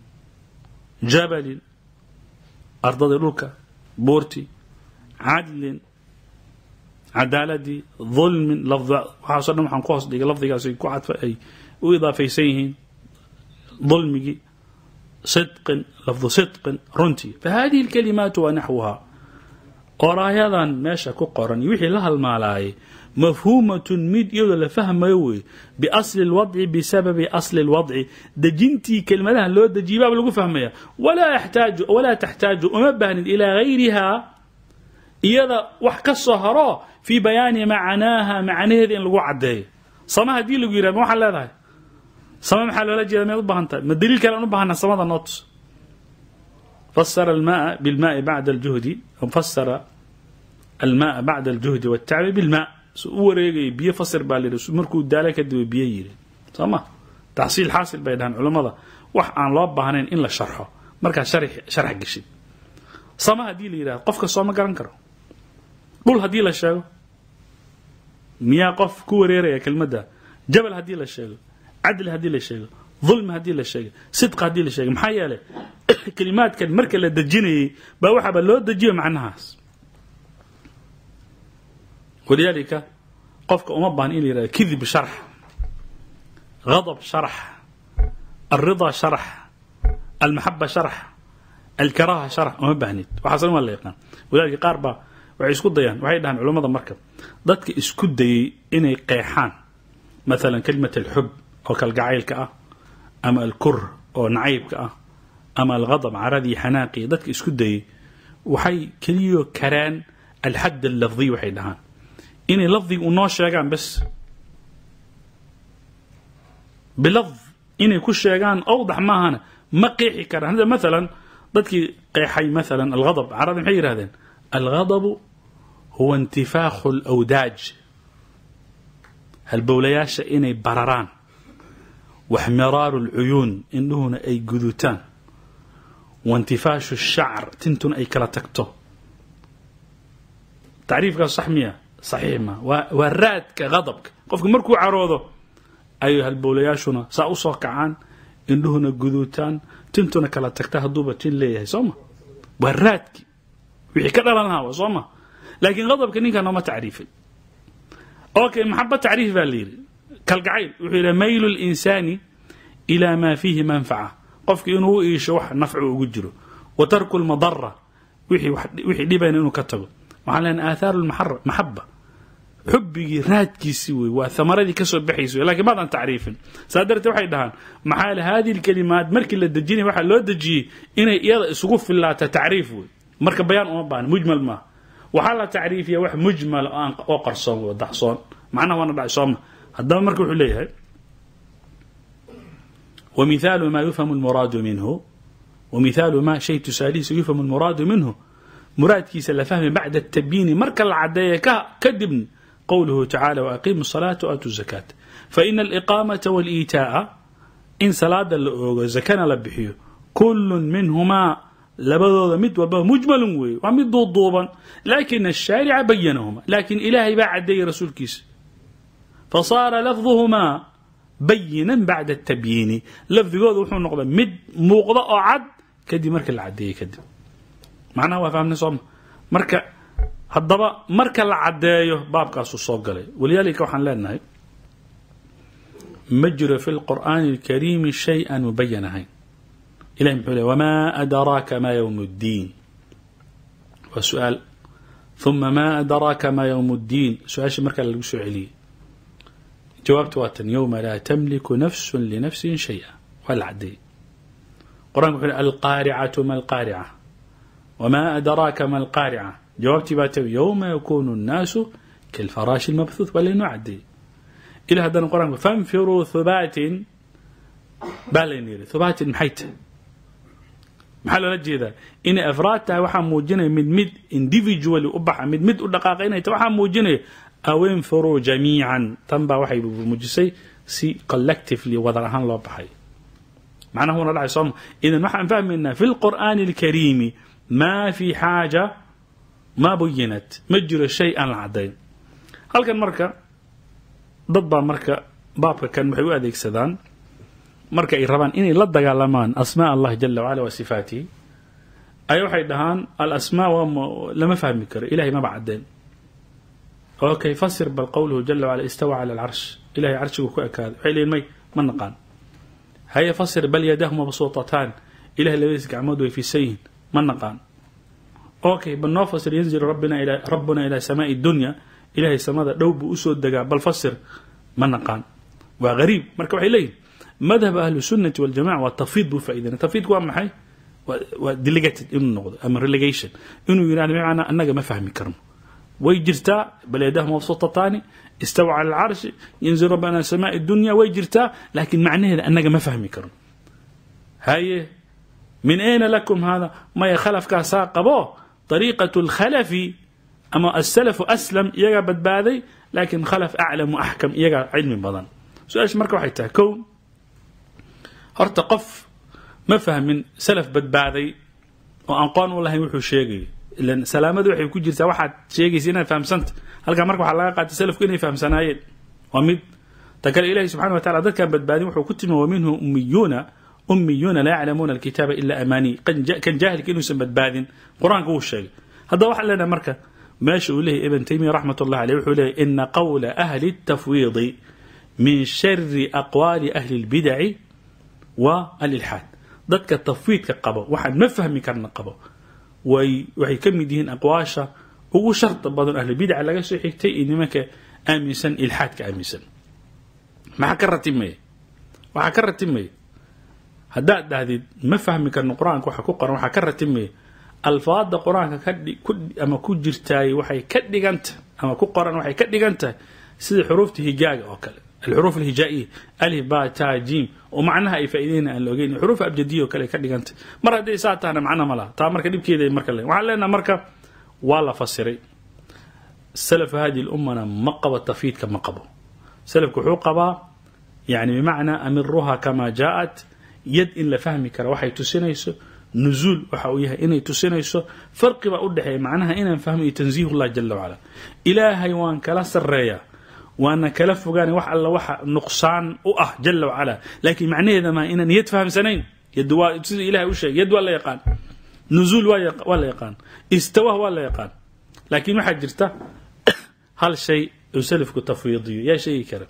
jabalin ardadii dhulka buurtii cadlin cadaaladii dulmin lafd waxaaso dhan waxaan ku hoos dhigay lafdigaas ay ku cadfa ay u idaafaysan yihiin dulmigii sidqin lafdu sidqin runtii fahadihi alkalimaatu wa naxwuha qoraayadan meesha ku qoran iyo wixii la halmaalaayay mafhuumatun mid iyadoo la fahmayo wey biasli lwadci bisababi asli lwadci dejintii kelmadahan loo dejiyay baaba lagu fahmaya walaa yaxtaaju walaa taxtaaju uma baahnin ilaa gayrihaa iyada wax ka soo haro fii bayaani macnaaha macnaheeda in lagu caddeeyo sama haddii lagu yihahdo ma waxaad leedahay sama maxaa loola jeeda miyaad u baahan tahay ma daliil kale aan u baahana samada nootus fasara almaaa bilmaai bacda aljuhdi fasara almaaa bacda aljuhdi waltacbi bilmaa su u wareegayay biyo fasir baa la yidhi markuu daala kadib biyo yiri soo ma taxsiil xaasil bay dhahaan culammada wax aan loo baahnayn in la sharxo markaa sharx geshid sama haddii la yidhahdo qofka sooma garan karo dhul haddii la sheego miyaa qof ku wareeraya kelmadda jabal haddii la sheego cadli haddii la sheego dulmi haddii la sheego sidqa haddii la sheego maxaa yeelay kelimaadkan marka la dejinayay baa waxaaba loo dejiyo macnahaas walidaalika qofka uma baahan in la yihahdo kidib sharx غضب شرح الرضا شرح المحبة شرح الكراهة شرح uma baahnid waxaasna waa la yaqaan walidaalika qaar baa waxay isku dayaan waxay dhahaan culammada marka dadka isku dayay inay qeexaan مثلا كلمة الحب oo kalgacaylka ah ama alkur oo nacaybka ah ama alghadab caradii xanaaqii dadka isku dayay waxay keliyo karaan alxad allafdiy waxay dhahaan inay lafdiga u noo sheegaan bas bilafd inay ku sheegaan awdax maahana ma qeexi karaan hadda maalan dadkii qeexay maalan alghadab carada maxay yidhahdeen alghadabu huwa intifaakhu alawdaaj halbowlayaasha inay bararaan waxmiraaru lcuyuun indhuhuna ay gudutaan waintifaashu shacr tintuna ay kala tagto tacriifkaas sax miya saxiix ma waa waa raadka hadabka qofku markuu caroodo ayay halbowlayaashuna saa usoo kacaan indhuhuna guduutaan tintuna kala tagta hadduuba tin leeyahay soo ma waa raadki wixii ka dhalan lahaa soo ma laakiin hadabka ninkaa nooma tacriifay okay maxaba tacriif baa la yidhi kalgacayl wuxuu yidhi maylu linsaani ilaa maa fiihi manfaca qofki inuu u iisho wax nafcu ugu jiro wa tarku lmadara wixii dhibayna inuu ka tago waxaan leenahay aaathaaru maxaba xubigii raadkiisi wey waa amaradii kasoo baxaysa wey lakin maadan tacriifin saa darteed waxay dhahaan maxaa l hadi lkalimaat markii la dejinaya waxaa loo dejiyey inay iyada isugu filaata tacriif wey marka bayaan uma baahna mujmal maaha waxaa la tacriifiya wax mujmal oo qarsoon oo daxsoon macnaha waana dhacay sooma haddaba marka wuxuu leeyahay ومثال ما يفهم المراد منه ومثال ما شيء تساليس يفهم المراد منه muraadkiisa la fahmi bacda التبyiini marka la cadeeya kadibn qowluhu tacaalى وأqimu الصلاaةa وآتوا الزakاة faإن الإقاamaةa والإيتاءa in salaada la oogo zakana la bixiyo kul minhumaa labadooda mid walba mujmal weeye waa mid duuduuban lakin الشhaarica bayanahuma lakin ilaahay baa cadeeyey rasuulkiisa fasaara lafظuhumaa bayina bacda التabyiini lafdigooda wuxuu noqday mid muuqda oo cad kadib marka la cadeeyey kadib macnaha waa fahmnay sooma marka haddaba marka la caddeeyo baabkaasuu soo galay walidaalika waxaan leenahay ma jiro fi lqur'aani اlkariimi shay aan mubayan ahayn ilahi muxuu ley wmaa adraaka ma ywm اddiin waa su-aal ثuma ma adraaka ma ywm اddiin su-aashii markaa lagu soo celiyey jawaabta waa tan ywma laa tamliku nafsu linafsi shayئa waa la caddeeyey qur'anka wuxuu alqaaricatu ma alqaarica wma adraaka ma alqaarica jawaabtii baa tabi ywma yakunu الnaasu kalfaraashi اlmabhuuth waa laynoo cadeeyey ila haddana qur-aanku fanfiruu hubaatin baa layna yidhi hubaatin maxay tahay maxaa loola jeedaa inay afraad tahay waxaa muujinaya mid mid individually u baxa mid mid u dhaqaaqa inay tahay waxaa muujinaya aw infiruu jamiican tan baa waxay muujisay si collectively wadar ahaan loo baxay macnaha una dhacay sooma idan waxaan fahmaynaa fi lqur'aani اlkariimi ma fi xaaja ma buyinat ma jiro shay aan la cadayn halkan marka dad baa marka baabka kan waxay u adeegsadaan marka ay rabaan inay la dagaalamaan asmaa allahi jala wacala wa sifaatihi ay waxay dhahaan alasmaa waa lama fahmi karo ilahay maba cadeen okay fasir bal qowluhu jala wacala istawa cala alcarsh ilahay carshigu ku ekaaday waxay leeyiin may ma naqaan haye fasir bal yadahu mabsuutataan ilahay labadiis gacmood way fisan yihiin ma naqaan okay bal noo fasir yanzilu rabbina ila rabbuna ilaa samaai dunya ilahay samada dhow buu usoo degaa bal fasir ma naqaan waa gariib marka waxay leeyihin madhab ahlu sunnati waljamaca waa tafwiid buu faaidana tafwiidku waa maxay waa delegated inuu noqdo ama relegation inuu yidhahdo bimacnaa annaga ma fahmi karno way jirtaa bal yadahu mabsuutataani istawa cala alcarshi yanzilu rabbina ila samaai dunya way jirtaa laakiin macnaheeda annaga ma fahmi karno haye min ayna lakum hada maya khalafkaasaa qabo طريقة الخلف أما السلف أسلم iyagaa badbaaday لكن khلف أعلم وأحكم iyagaa cilmi badan su-aasha marka waxay tahay kow horta qof ma fahmin salaf badbaaday oo aqoon u lahayn wuxuu sheegayo ilan salaamadu waxay ku jirtaa waxaad sheegaysa inaad fahamsanta halkaa marka waxaa laga qaatay salafku inay fahamsanaayeen waa mid ta kale ilahi subxana wa tacala dadkan badbaadin wuxuu ku timi wa minhu ummiyuuna ummiyuuna laa yaclamuuna alkitaaba ila amaanii kan jaahilka inuusan badbaadin qur-aanka wuu sheegay haddaba waxaan leenahay marka meesha uu leeyahy ibn taymiya raxmat ullahi aleyh wuxuu leeyahy ina qawla ahli الtafwiidi min shari aqwaali ahli اlbidaci wa alilxaad dadka tafwiidka qabo waxaan ma fahmi karna qabo way waxay ka mid yihiin aqwaasha ugu sharta badan ahlubidaca laga soo xigtay iyo nimanka aaminsan ilxaadka aaminsan maxaa ka ratimaya waxaa ka ratimaya haddaad dhahdid ma fahmi karno qur-aanka waxa ku qoran waxaa ka ratimaya alfaada qur-aanka ama ku jirtaay waxay ka dhigantah ama ku qoran waxay ka dhigan tahay sida xuruufta hijaaga oo kale alxuruuf alhijaa'iya alif ba ta jim oo macnaha ay faa'iideyna aan la ogeyn xuruuf abjadiya oo kale ay ka dhigantah mar hadday saa tahna macna ma laha taa marka dhibkeeda marka le waxaan leenaha marka waa la fasiray salafu hadi lummana ma qabo tafyiidka ma qabo salafku wuxuu qabaa yani bimacnaa amiruha kama jaaءat yad in la fahmi kara waxay tusinayso nuzuul waxa uu yahay inay tusinayso farqi baa u dhexeeya macnaha inaan fahmo iyo tanziih ullah jala wacala ilaahay waan kala sareeyaa waana kala fogaana wax alla waxa nuqsaan u ah jala wacala laakiin macnaheeda maa inaan yad fahamsanayn yad waa sida ilahay u sheegay yad waa la yaqaan nuzuul waa la yaqaan istawah waa la yaqaan laakiin waxaa jirta hal shay uu salafku tafwiidiyo yaa sheegi kara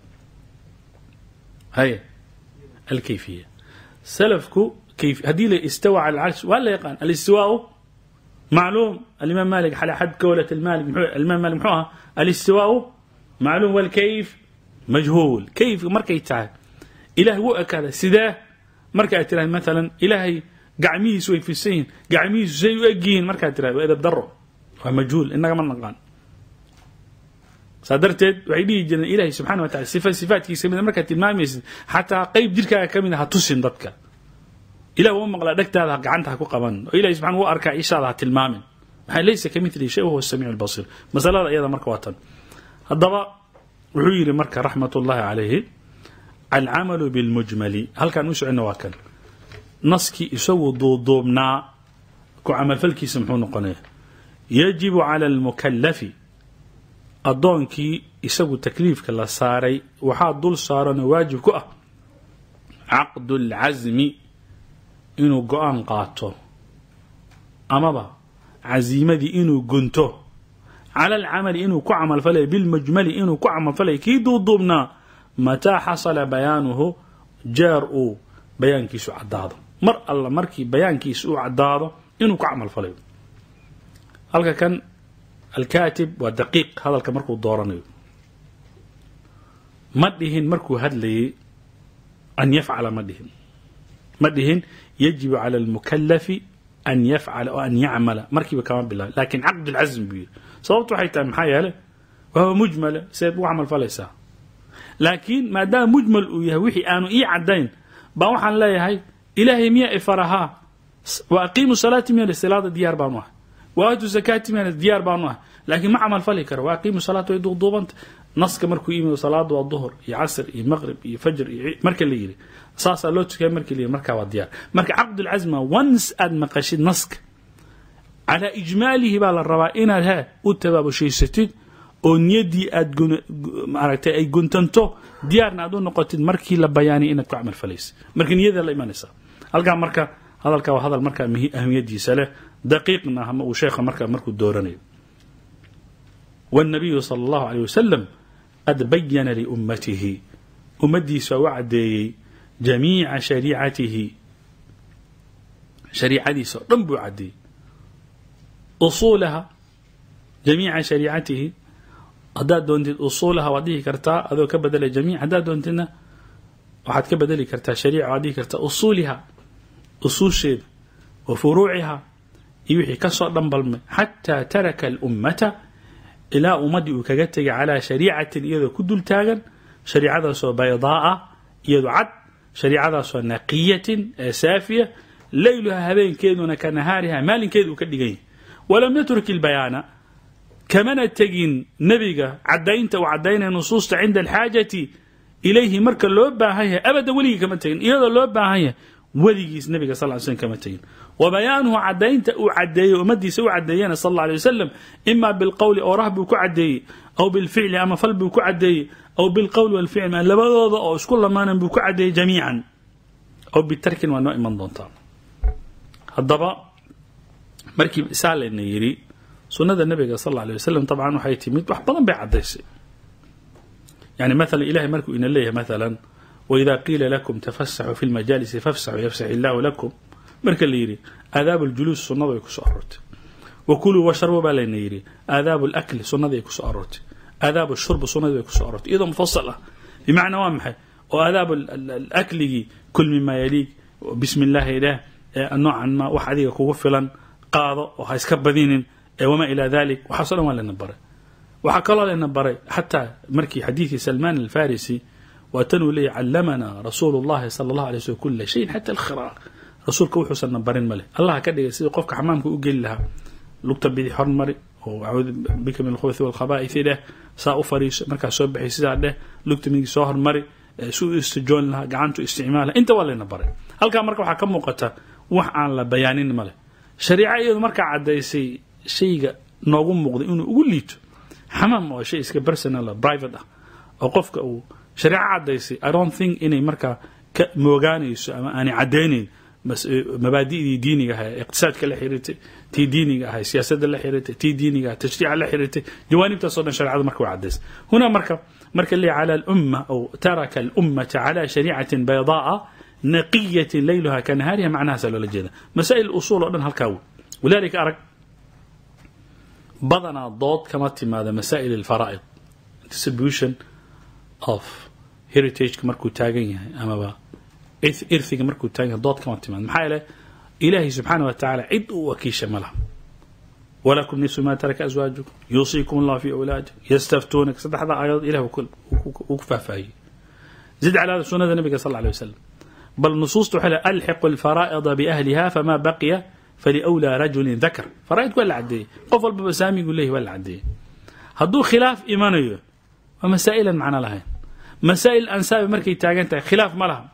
haya alkayfiya salafku kayf haddii la istawa cala alcarsh waa la yaqaan alistiwaau macluum alimaam malik xale xad kowlat almalik muxuu alimaam malik muxuu ahaa alistiwaau macluum walkayf majhuul kayfka markay tahay ilaah wuu ekaada sidee marka aad tiraahd maalan ilaahay gacmihiisu way fisan yihin gacmihiisu say u egyihiin markaad tirahd waa edab daro waa majhuul inagama naqaan saa darteed waxay dhihi jireen ilahi subxana wa tacala sifa sifaatkiisa kamid markaad tilmaamaysid xataa qeyb jirkaaga ka mid a ha tusin dadka ilah wuu maqlaa dhegtaada gacanta ha ku qaban oo ilahi subxana wuu arkaa ishaada ha tilmaamin maxaa laysa ka midlihi shay wahuwa samiic albasiir masalada iyada marka waa tan haddaba wuxuu yidhi marka raxmat ullahi calayhi alcamalu bilmujmali halkaan u soconna waa kan naskii isagu duuduubnaa ku camalfalkiisa muxuu noqonaya yajibu cala almukalafi addoonkii isagu takliifka la saaray waxaa dul saaranoo waajib ku ah caqdu اlcasmi inuu go-aan qaato amaba casiimadii inuu gunto cala alcamali inuu ku camalfalay bilmujmali inuu ku camalfalay kii duuduubnaa mataa xasala bayaanuhu jeer uu bayaankiisu caddaado mar alla markii bayaankiisu uu caddaado inuu ku camalfalayo halka kan alkaatib waa daqiiq hadalka markuu dooranayo ma dhihin markuu hadlayay an yafcala ma dhihin ma dhihin yajibu cala almukalafi an yafcala oo an yacmala markiiba kama bilaabay lakin caqd lcasm buu yidhi sababtu waxay tahay maxaa yeele wahuwa mujmala seed ugu camal falaysaa laakiin maadaama mujmal uu yahay wixii aanu ii caddayn baa waxaan leeyahay ilaahay miya ifarahaa wa aqiimu salaati miya salaada diyaar baanu ahay waatu zakaati miya diyaar baanu ahay laakiin ma camal fali karo wa aqiimu salaat way duuduubanta naska markuu yimi salaada waa duhur iyo casr iyo maqrib iyo fajr iyo marka la yidhi saasaa loo tukaya markii la yidhi markaa waa diyaar marka caqdulcasma once aad maqashid naska calaa ijmaalihi baa la rabaa inaad he u tabaabushhaysatid oo niyaddii aad maaragtay ay guntanto diyaarna aad u noqotid markii la bayaaniya inaad ku camal falaysa marka niyada la imanaysa halkaa marka hadalka waa hadal markaa ahmiyadiisa leh daqiiqna ama uu sheekha markaa markuu dooranayo والنبي صلى الله عليه وسلم قد بين لأمته أمديس وعدي جميع شريعته شريعتي رنبو عدي أصولها جميع شريعته هداد دونتid أصولها waad dhihi kartaa adoo ka bedelay jamiic haddaad doontidna waxaad ka bedeli kartaa shariica waad dhihi kartaa usuuliha usuusheeda wa furuuciha iyo wixii kasoo dhanbalmay xataa taraka alummata ilaa ummaddii uu kaga tegay calaa shariicatin iyadoo ku dul taagan shariicadaasoo baydaaa iyadoo cad shariicadaasoo naqiyatin ee saafiya leyluha habeenkeeduna ka nahaariha maalinkeeda uu ka dhigan yahay walam yatruk ilbayaana kamana tegin nebiga cadaynta uu cadaynaya nusuusta cinda alxaajati ilayhi marka loo baahan yahay abadan weligii kama tegin iyadoo loo baahan yahay weligiis nebiga sal l slm kama tegin wa bayaanuhu cadaynta uu cadeeyey ummadiisa u cadeeyena sal alla alay wasalam ima bilqowli oorah buu ku cadeeyey aw bilficli ama fal buu ku cadeeyey aw bilqowli walficli ma labadooda oo isku lamaanan buu ku cadeeyey jamiican aw bitarkin waa noo iman doontaa haddaba markii saa layna yidhi sunnada nabiga sal alla alay wasalam dabcan waxay timid wax badan bay cadaysay yani maala ilahay markuu ina leeyahay maala waida qiila lakum tafasaxuu fi lmajaalisi fafsaxuu yafsax illaahu lakum marka la yidhi aadaab ljuluus sunnadu ay kusoo aroortay wa kuluu washarbu baa layna yidhi aadaab lakli sunnadii ay kusoo aroortay aadaab shurbu sunnadii bay kusoo aroortay iyadoo mufasal ah bimacnaa waa maxay oo aadaab akligii kul mima yaliig bismi illaahi ilaah noocan ma wax adiga kugu filan qaado oo ha iska badinin wamaa ilaa dalik waxaaso dhan waa layna baray waxaa kaloo layna baray xataa markii xadiidkii salmaan alfarisi waa tan uu leeyahy callamanaa rasuulu llahi sala allah alay slm kula shayin xata alkhira rasuulka wuxuusanna barin male allah ka dhigay sidii qofka xamaamka u geli lahaa lugta bidix hormari oo acuudu bika min alkhubuthi walkhabaa'ithi dheh saa u fariiso markaa soo baxay sidaa dheh lugta midigi soo hormari si u istijoon lahaa gacantu isticmaal laha inta waa layna baray halkaa marka waxaa ka muuqata wax aan la bayaanin male shariica iyadu markaa caddaysay shayga noogu muuqday inuu ugu liito xamaam oo shay iska personal private ah oo qofka uu shareeco caddaysay i don't think inay markaa ka moogaanayso ama aanay caddaynayn mabaadi'dii diiniga ahay iqtisaadka la xiriirtay tii diiniga ahay siyaasadda la xiriirtay tii diiniga ahay tashriica la xiriirtay jawaanibtaasoo dhan shareecadu marka waa caddaysay huna marka marka leeyahy cala alumma aw taraka alummata cala shariicatin baydaaa naqiyatin layluha ka nahaariha macnahaasa loola jeeda masaa'il usuul oo dhan halkaa wey walidalika arag badanaa dood kama timaada masaa'il alfaraa'id distribution of heritageka markuu taagan yahay amaba irhiga markuu taagan yahay dood kama timaada maxaa yeele ilaahay subxaana wa tacaala cid uu wakiisha ma laha walakum nisu ma taraka aswaajukum yuusiikum allah fi awlaadikum yastaftuunak saddexda aayadood ilah uu ku faahfaahiyey zid calaa sunnada nabiga sal alay wasalam bal nusuusta waxay lehay alxiqu alfaraa'ida biahliha fama baqiya faliwlaa rajulin dakar faraa'idku waa la caddeeyey qof walbaba saamigu leeyahy waa la caddeeyey hadduu khilaaf imanayo waa masaa'ilan macno lahayn masaa'il ansaabi markay taagan tahay khilaaf ma laha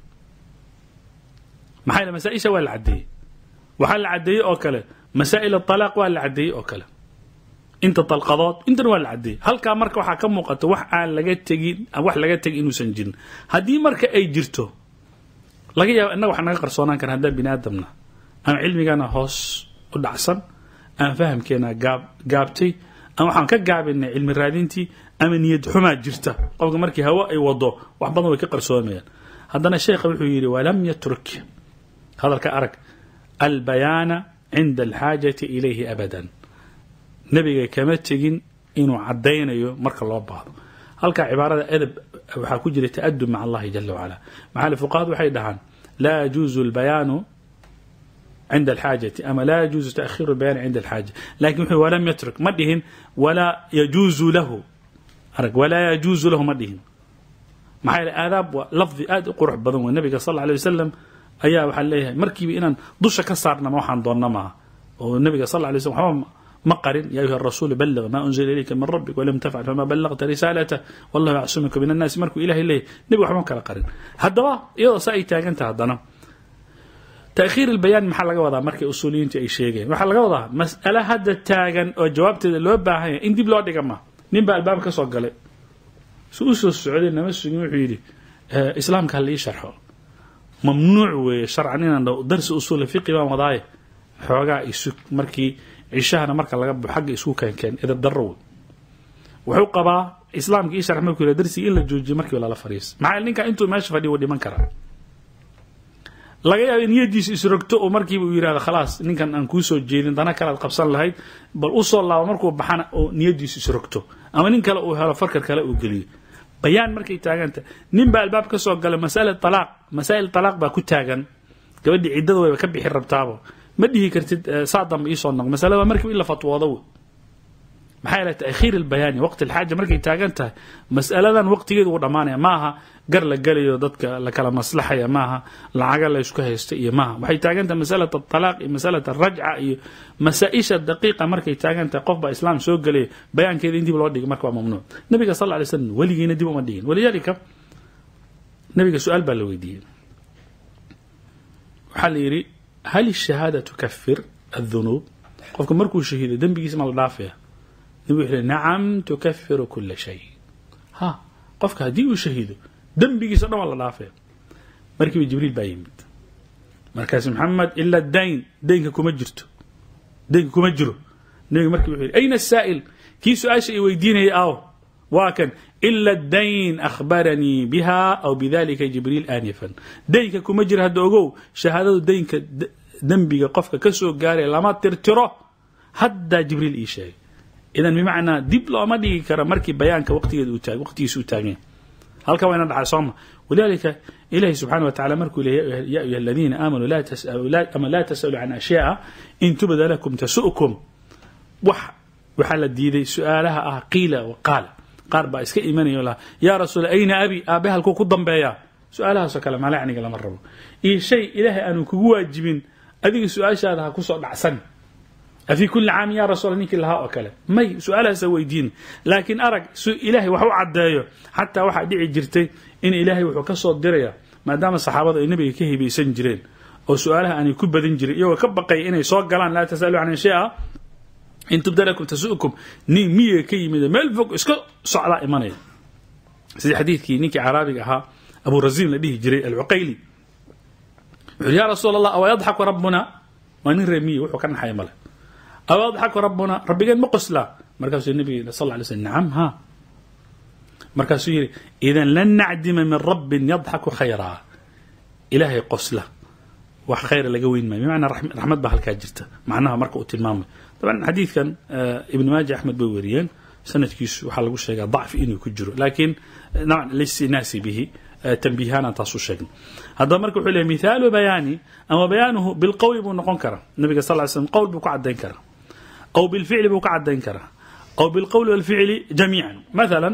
maxaa yele masaa-isha waa la caddeeyey waxaa la caddeeyey oo kale masaa'il atalaaq waa la caddeeyey oo kale inta dalqadood intana waa la caddeeyey halkaa marka waxaa ka muuqata wax aan laga tegin wax laga tegin inuusan jirin haddii marka ay jirto laga yaaba innaga wax naga qarsoonaan kara haddaan bini aadamna ama cilmigana hoos u dhacsan ama fahamkeena gaab gaabtay ama waxaan ka gaabinay cilmi raadintii ama niyad xumaa jirta qofka markii hawo ay wado wax badan way ka qarsoomayaan haddana sheekha wuxuu yidhi walam yatruk hadalka arag albayaana cinda alxaajati ilayhi abadan nebiga kama tegin inuu caddaynayo marka loo baahdo halkaa cibaarada edab waxaa ku jira ta'adub maca allahi jala wacala maxaali fuqahadu waxay dhahaan laa yajuuzu albayaanu cinda alxaajati ama laa yajuuzu taakhiru albayaani cinda alxaaja lakin wuxuu walam yatruk ma dhihin walaa yajuuzu lahu arag walaa yajuuzu lahu ma dhihin maxaa yeele aadaab waa lafdi aad u qurux badan wey nabiga sal alla alay wasalam ayaa waxaa leeyahay markiiba inaan dusha ka saarnama waxaan doonna maaha oo nabiga sal alla lay slam waxba ma qarin ya ayuha rasuul balliq ma unzila ilayka min rabbik walam tafcal fama ballaqta risaalata wallahu yacsimuka min annaasi markuu ilahay leeyahy nebiga waxba ma kala qarin haddaba iyadoo saa ay taaganta haddana taakhiir albayaan maxaa laga wadaa markay usuuliyiintu ay sheegeen waxaa laga wadaa mas'ale hadda taagan oo jawaabteeda loo baahan yahay in dib loo dhiga ma nin baa albaab ka soo galay su u soo socday nama sugin wuxuu yidhi islaamka hala ii sharxo mamnuuc weeye sharcan inaan dhaho darsi usuula fiqi baan wadaaye xoogaa isug markii cishahana marka laga baxo xagga isku keenkeen edab darro wey wuxuu qabaa islaamka ii sharx markuu yidhaha darsigii in la joojiyo markiiba lala fariis maxaa ninka intuu meesha fadhiyo wuu dhiman karaa laga yaaba niyadiisu isrogto oo markiiba uu yidhahdo khalaas ninkan aan kuu soo jeedin dana kalead qabsan lahayd bal u soo laabo markuu baxana oo niyadiisu isrogto ama nin kale uu helo farkar kale uu geliyo bayaan markay taaganta nin baa albaab ka soo gala masala alaaq masaa'il talaaq baa ku taagan gabadhii ciddada wayba ka bixi rabtaabo ma dhihi kartid saa dambe iisoo noq masalada waa markiiba in la fatwoodo wey maxaa yeele taakhiir albayaani waqti alxaaja markay taagan tahay mas'aladan waqtigeedu uu dhammaanaya maaha gar la gelayo dadka la kala maslaxaya maaha lacaga la isku haysta iyo maaha waxay taagan tahay masalat atalaaq iyo masalat alrajca iyo masaa-isha daqiiqa markay taagan tahay qof baa islaam soo gelaya bayaankeeda in dib loo dhigay marka waa mamnuuc nabiga sal lay slam weligiina dib uma dhigin walidaalika nabiga su-aal baa la weydiiyey waxaa la yidhi hal الشhahaada tukafir الذunuub qofka markuu shahiido dembigiisa ma la dhaafaya nabig wuxuu yihi nacam tukafiru kula shay ha qofka haddii uu shahiido dembigiisa o dhan waa la dhaafaya markiiba jibriil baa yimid markaas maxamed ila dayn daynka kuma jirto daynka kuma jiro nabiga markii wuxuu yihi ayna الsaa'il kii su-aasha i weydiinayay aw waa kan ila dayn akhbaranii biha aw bidalika jibriil aanifan daynka kuma jira hadda ogow shahaadadu daynka dembiga qofka ka soo gaaraya lama tirtiro haddaa jibriil ii sheegay idan bimacnaa dib looma dhigi karo markii bayaanka waqtigeeda waqtigiisa u taaganya halkan waa ina dhacay sooma walidalika ilahi subxana wa tacala markuu leeya ya ayuha aladiina aamanuu laa tasalu ama laa tasalu can ashyaaa in tubda lakum tasu'kum wax waxaa la diiday su-aalaha ah qiila wa qaala qaar baa iska imanaya o laha yaa rasuul ayna abi aabe halkuu ku dambeeyaa su-aalahaasoo kale malacniga lama rabo iyo shay ilaahay aanu kugu waajibin adiga su-aashaada ha kusoo dhacsan afii kuli caam ya rasuul ninkii lahaa oo kale may su-aalahaasa weydiin laakiin arag ilaahay wax u caddeeyo xataa waxaa dhici jirtay in ilaahay wuxuu ka soo diraya maadaama saxaabada ay nabiga ka hibaysan jireen oo su-aalaha aanay ku badin jirin iyagoo ka baqaya inay soo galaan laa tasalu can shay-a in tubda lakum tasu'kum nin miyiga ka yimid meel fog iska socdaa imanaya sidii xadiidkii ninkii caraabiga ahaa abu raziin la dhihi jiray alcuqayli wuxuu ya rasuul allah awa yadxaku rabbuna waa nin reemiye wuxuu ka naxaya male awa yadxaku rabbuna rabbigeen ma qoslaa markaasuu nabiga sal ly slm nacam ha markaasuu yihi idan lan nacdima min rabbin yadxaku khayraa ilaahay qosla wax khayra laga weyn maayo bimacnaa raxmad baa halkaa jirta macnaha marka uu tilmaamayo طبعا xadiidkan ibn maaja axmed bay weriyeen sanadkiisu waxaa lagu sheegaa dacfi inuu ku jiro laakiin listinaasi bihi tanbiihaana taasu sheegnay haddaba marka wuxuu leeyahy mithaalu bayaani ama bayaanuhu bilqowli buu noqon karaa nabiga sal ly slm qowl buu ka cadayn karaa aw bilficli buu ka cadayn karaa aw bilqowli walficli jamiican mathala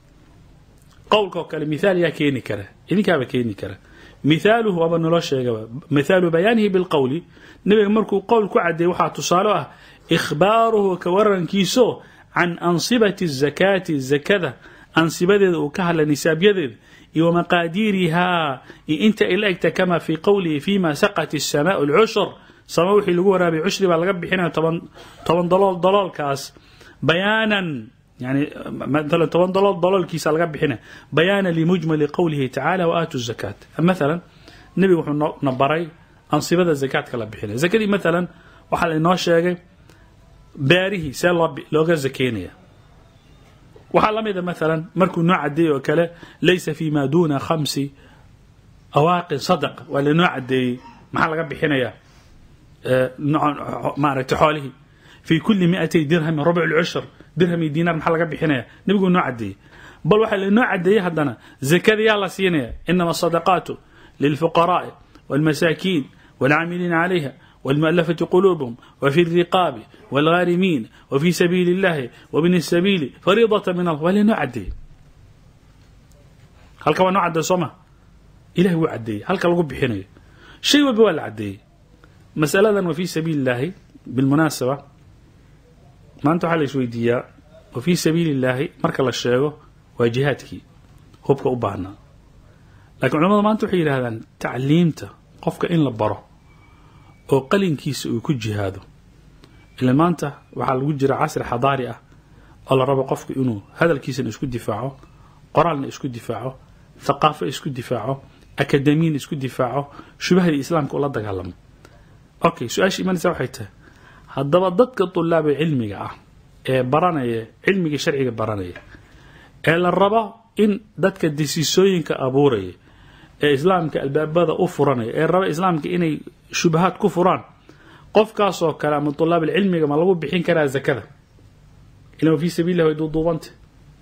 qowlka oo kale mithaal yaa keeni kara idinkaaba keeni kara mithaaluhu waaba naloo sheegaba mithaalu bayaanihi bilqowli nabiga markuu qowl ku cadeeyey waxaa tusaalo ah ikhbaaruhu ka warankiiso can ansibati الzakaati zakada ansibadeeda uu ka hadlay nisaabyadeeda iyo wamaqaadiirihaa iyo inta ay la egta kama fii qowlihi fima saqat الsamaء اlcushur sama wixii lagu waraabay cushri baa laga bixinaya toban toban dalool daloolkaas bayaanan yani maala toban dalool daloolkiisa laga bixinaya bayaana limujmali qowlihi tacala waaatu zakaat maala nebiga wuxuu na baray ansibada zakaadka la bixinaya zakadii maalan waxaa lainoo sheegay beerihii see looga zakeynaya waxaa la mida maalan markuu noo cadeeyey oo kale laysa fi ma duna khamsi awaaqin sadaq waa lainoo cadeeyey maxaa laga bixinayaa maaragtay xoolihii fi kuli miatay dirhamin rubc lcushur dirham iyo diinaar maxaa laga bixinaya nebiguu noo cadeeyey bal waxaa lainoo cadeeyey haddana zakada yaa la siinaya inama asadaqaatu lilfuqaraai walmasaakiin walcaamiliina calayha والمؤلفة قلوبهم وفي الرقاب والغارمين وفي سبيل الله وابن السبيل فريضة من الله ولا نعدي halka waa noo cadday sooma ilahay wuu caddeeyey halka lagu bixinayo shay walba waa la caddeeyey masaladan wa fii sabiili illaahi bilmunaasaba maanta waxaa la isweydiiyaa wa fii sabiili illaahi marka la sheego waa jihaadkii hubka u baahnaa lakiin culamadu maanta waxay yidhahdaan tacliimta qofka in la baro oo qalinkiisa uu ku jihaado ila maanta waxaa lagu jira casri xadaari ah oo la rabo qofku inuu hadalkiisana isku difaaco qoraalna isku difaaco thaqaafo isku difaaco akademiyana isku difaaco shubahadii islaamka ula dagaalamo okay su-aasha imanaysa waxay tahay haddaba dadka tulaaba cilmiga ah ee baranaya cilmigii sharciga baranaya ee la rabo in dadka desiisooyinka abuuraya ee islaamka albaabada u furanaya ee raba islaamka inay shubahaad ku furaan qofkaasoo kale ama tulaab cilmiga ma lagu bixin karaa zakada ilan wa fii sabiillah way duuduubanta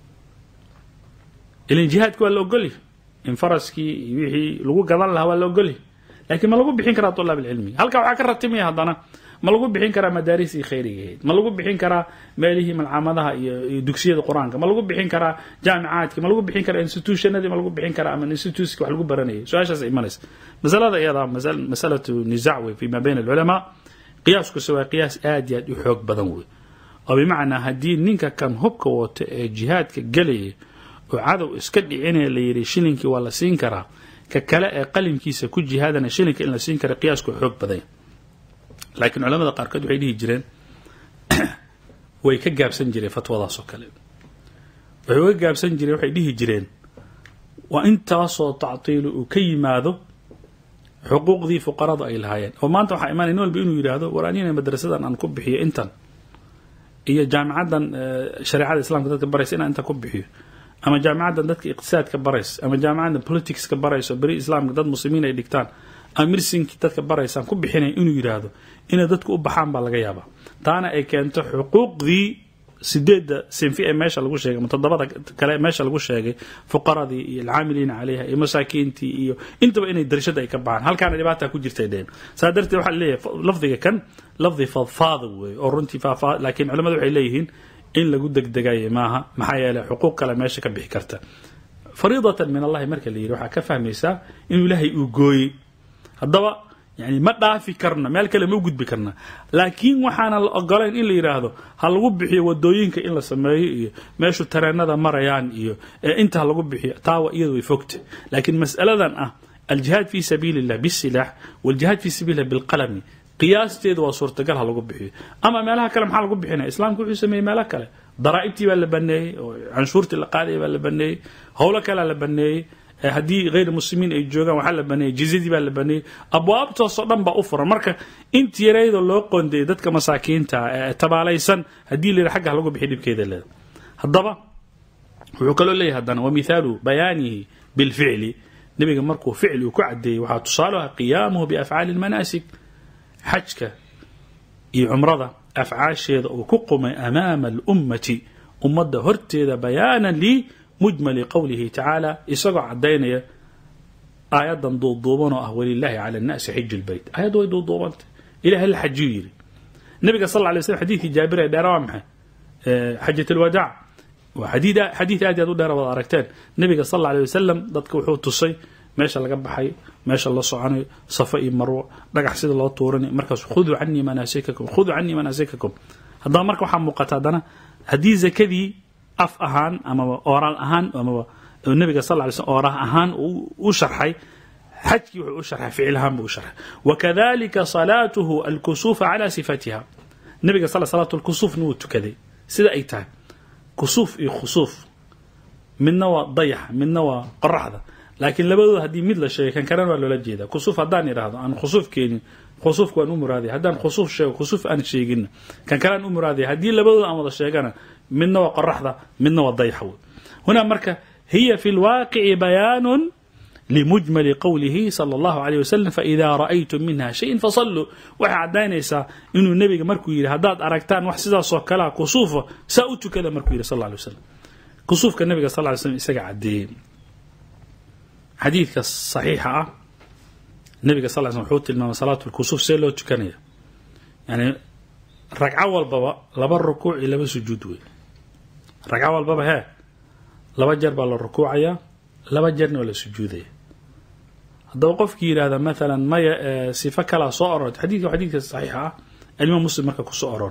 ilan jihaadka waa la ogolya in faraskii iyo wixii lagu gadan lahaa waa la ogolya laakiin ma lagu bixin karaa tulaab cilmiga halkaa waxaa ka ratimaya haddana ma lagu bixin karaa madaarisii khayrigahayd ma lagu bixin karaa meelihii malcamadaha iyo dugsiyada qur-aanka ma lagu bixin karaa jaamicaadki ma lagu bixin karaa institutionadii ma lagu bixin karaa ama institutski wax lagu baranayay su-aashaas imanaysa masalada iyada masalatu nizac wey fi ma bayna alculamaa qiyaaskuse waa qiyaas aad iyo aad u xoog badan wey oo bimacnaa haddii ninka kan hubka wato ee jihaadka gelaya oo cadow iska dhicinaya la yidhi shilinkii waa la siin karaa ka kale ee qalimkiisa ku jihaadana shilinka in la siin kara qiyaasku xoog badanya laakiin culamada qaarkood waxay dhihi jireen way ka gaabsan jireen fatwadaas oo kale waxay uga gaabsan jireen waxay dhihi jireen waa intaasoo tactiilu uu ka yimaado xuquuqdii fuqaradu ay lahaayeen oo maanta waxaa imaanaya nin walba inuu yidhaahdo war anina madrasadan aan ku bixiyo intan iyo jaamicaddan shareecada islamka dadka baraysa inaan intan ku bixiyo ama jaamicaddan dadka iqtisaadka baraysa ama jaamicaddan politicska baraysa oo beri islaamka dad muslimiin ay dhigtaan ama mirsinki dadka baraysaan ku bixinaya inuu yidhaahdo inay dadku u baxaan baa laga yaabaa taana ay keento xuquuqdii sideedda sinfi ee meesha lagu sheegay ama toddobada kale ee meesha lagu sheegay fuqaradii iyo alcaamiliina calayha iyo masaakiintii iyo intaba inay darashada ay ka baxaan halkaana dhibaata ku jirtay dheen saa darteed waxaa leeyahay lafdiga kan lafdi fadfaada weeye oo runtii faafaa laakiin culamadu waxay leeyihiin in lagu degdegayo maaha maxaa yeelay xuquuq kale meesha ka bixi karta fariidatan min allahi marka la yidhi waxaa ka fahmaysaa inuu ilaahay uu gooyey haddaba yani ma dhaafi karna meel kale ma u gudbi karna laakiin waxaana la ogolayn in la yidhaahdo ha lagu bixiyo wadooyinka in la sameeyo iyo meeshu tareenada marayaan iyo inta ha lagu bixiyo taawa iyadu way fogta laakiin mas'aladan ah aljihaad fi sabiili illah bisilaax waljihaad fi sabiili illah bilqalami qiyaasteedu waa suurtagal ha lagu bixiyo ama meelaha kale maxaa lagu bixinaya islaamka wuxuu sameeyey meelo kale daraa'ibtii baa la baneeyey oo canshuurtii la qaadaya baa la baneeyey howlo kalea la baneeyey haddii hayr muslimiin ay joogaan waxaa la baneeyey jizyadii baa la baneeyey abwaabtoosoo dhan baa u furan marka inti yareydoo loo qoondeeyey dadka masaakiinta ee tabaalaysan haddii la yidhi xagga ha lagu bixiy dhibkeeda leeda haddaba wuxuu kaloo leeyahay haddana wa mithaalu bayaanihi bilficli nebiga markuu ficli uu ku cadeeyey waxaa tusaalaha qiyaamuhu biafcaali lmanaasik xajka iyo cumrada afcaasheeda uu ku qumay amaama alummati ummadda horteeda bayaanan limujmali qowlihi tacaala isagoo cadaynaya aayadan duuduuban oo ah walilaahi cala annaasi xiju lbeyt aayaddu way duuduubantay ilahay la xajiyu yidhi nabiga sal lay slm xadiidkii jaabir ee dheera waa maxay xajat alwadaac waa xadiid xadiid aad aad u dheera wada aragteen nabiga sal alla alay wasalam dadka wuxuu tusay meesha laga baxay meesha la soconayo safa iyo marwo dhagax sida loo tuuranayo markaas khuduu canii manaasikakum khuduu canii manaasikakum haddaba marka waxaa muuqata haddana haddii zakadii af ahaan amaba ooraal ahaan amaba nabiga sal lay slm oorah ahaan u sharxay xajkii wuxuu u sharxay ficil ahaan buu u sharxay wakadalika salaatuhu alkusuufa cala sifatiha nabiga sal salaatu lkusuufna wuu tukaday sida ay tahay kusuuf iyo khusuuf midna waa dayax midna waa qoraxda laakiin labadooda haddii mid la sheegay kan kalena waa loola jeeda kusuuf haddaan idhaahdo aan khusuuf keenin khusuufka waan u muraadaya haddaan khusuuf sheego khusuuf aan sheegin kan kale aan u muraadaya haddii labadooda aan wada sheegana midna waa qoraxda midna waa dayax wey hunaa marka hiya fi lwaaqici bayaanun limujmali qowlihi sala allahu alayh wasalam faidaa ra'aytum minha shayin fasalluu waxay caddaynaysaa inuu nebiga markuu yidhi haddaad aragtaan wax sidaasoo kalea kusuufa saa u tukada markuu yidhi sal lla alay waslam kusuufka nabiga sal ly slm isaga caddeeyey xadiidka saxiixa ah nabiga sal sl wuxuu tilmaamay salaatu lkusuuf see loo tukanaya yani ragco walbaba laba rukuuc iyo laba sujuud wey ragco walbaba hee laba jeer baa la rukuucaya laba jeerna waa la sujuudaya haddaba qofkii yidhahda maalan maya sifo kalaa soo orortay xadidka xadiidka saxiixa ah alimaam muslim marka kusoo oror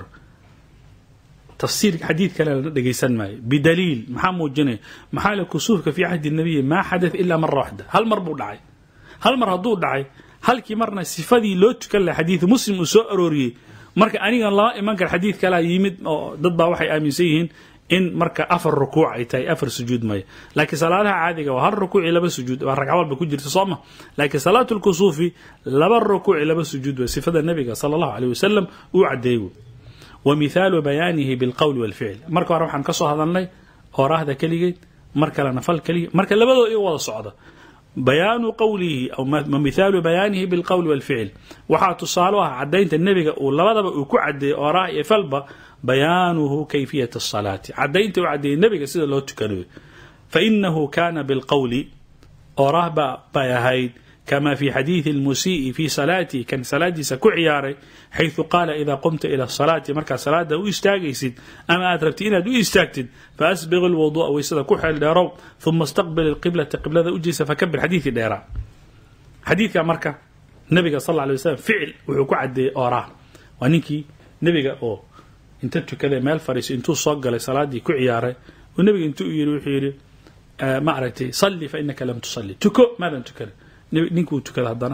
tafsiir xadiid kale lana dhegeysan maayo bidaliil maxaa muujinaya maxaa le kusuufka fii cahdi nabiyi maa xadath ilaa mara waxda hal mar buu dhacay hal mar hadduu dhacay halkii marna sifadii loo tukan laha xadiid muslim uu soo arooriyey marka anigan lama iman kara xadiid kalaa yimid oo dad baa waxay aaminsan yihiin in marka afar rukuuc ay tahay afar sujuud maya laakiin salaadaha caadiga waa hal rukuuc iyo laba sujuud waa ragco walba ku jirta sooma laakiin salaatu lkusuufi laba rukuuc iyo laba sujuud waa sifada nabiga sala allahu aleyh wasalam uu cadeeyey wa mithaalu bayaanihi bilqowli walficl marka hore waxaan ka soo hadalnay ooraahda keligeed mar kalena fal keligeed marka labadooda iga wada socda bayaanu qowlihi aw mithaalu bayaanihi bilqowli walficl waxaa tusaalo ah cadaynta nebiga uu labadaba uu ku cadeeyey ooraah iyo falba bayaanuhu kayfiyat asalaati cadaynta uu cadeeyey nebiga sida loo tukanayo fainahu kana bilqowli ooraah ba bay ahayd kama fi xadiidi lmusii'i fi salaatihi kan salaadiisa ku ciyaaray xayثu qaala ida qumta ila salaati markaad salaada u istaagaysid ama aad rabtid inaad u istaagtid faasbiq lwudu'a waysada ku xeel dheerow uma istaqbil qiblata qiblada ujeesa fakabir xadiidkii dheeraa xadiidka marka nabiga sal ly waslam ficil wuxuu ku cadeeyey ooraah waa ninkii nebiga oo inta tukaday meel fadhiiso intuu soo galay salaadii ku ciyaaray oo nebiga intuu yii wuxuu yidhi ma aragtay salli fa inaka lam tusalli tuko maadan tukanin ninkuu tukada haddana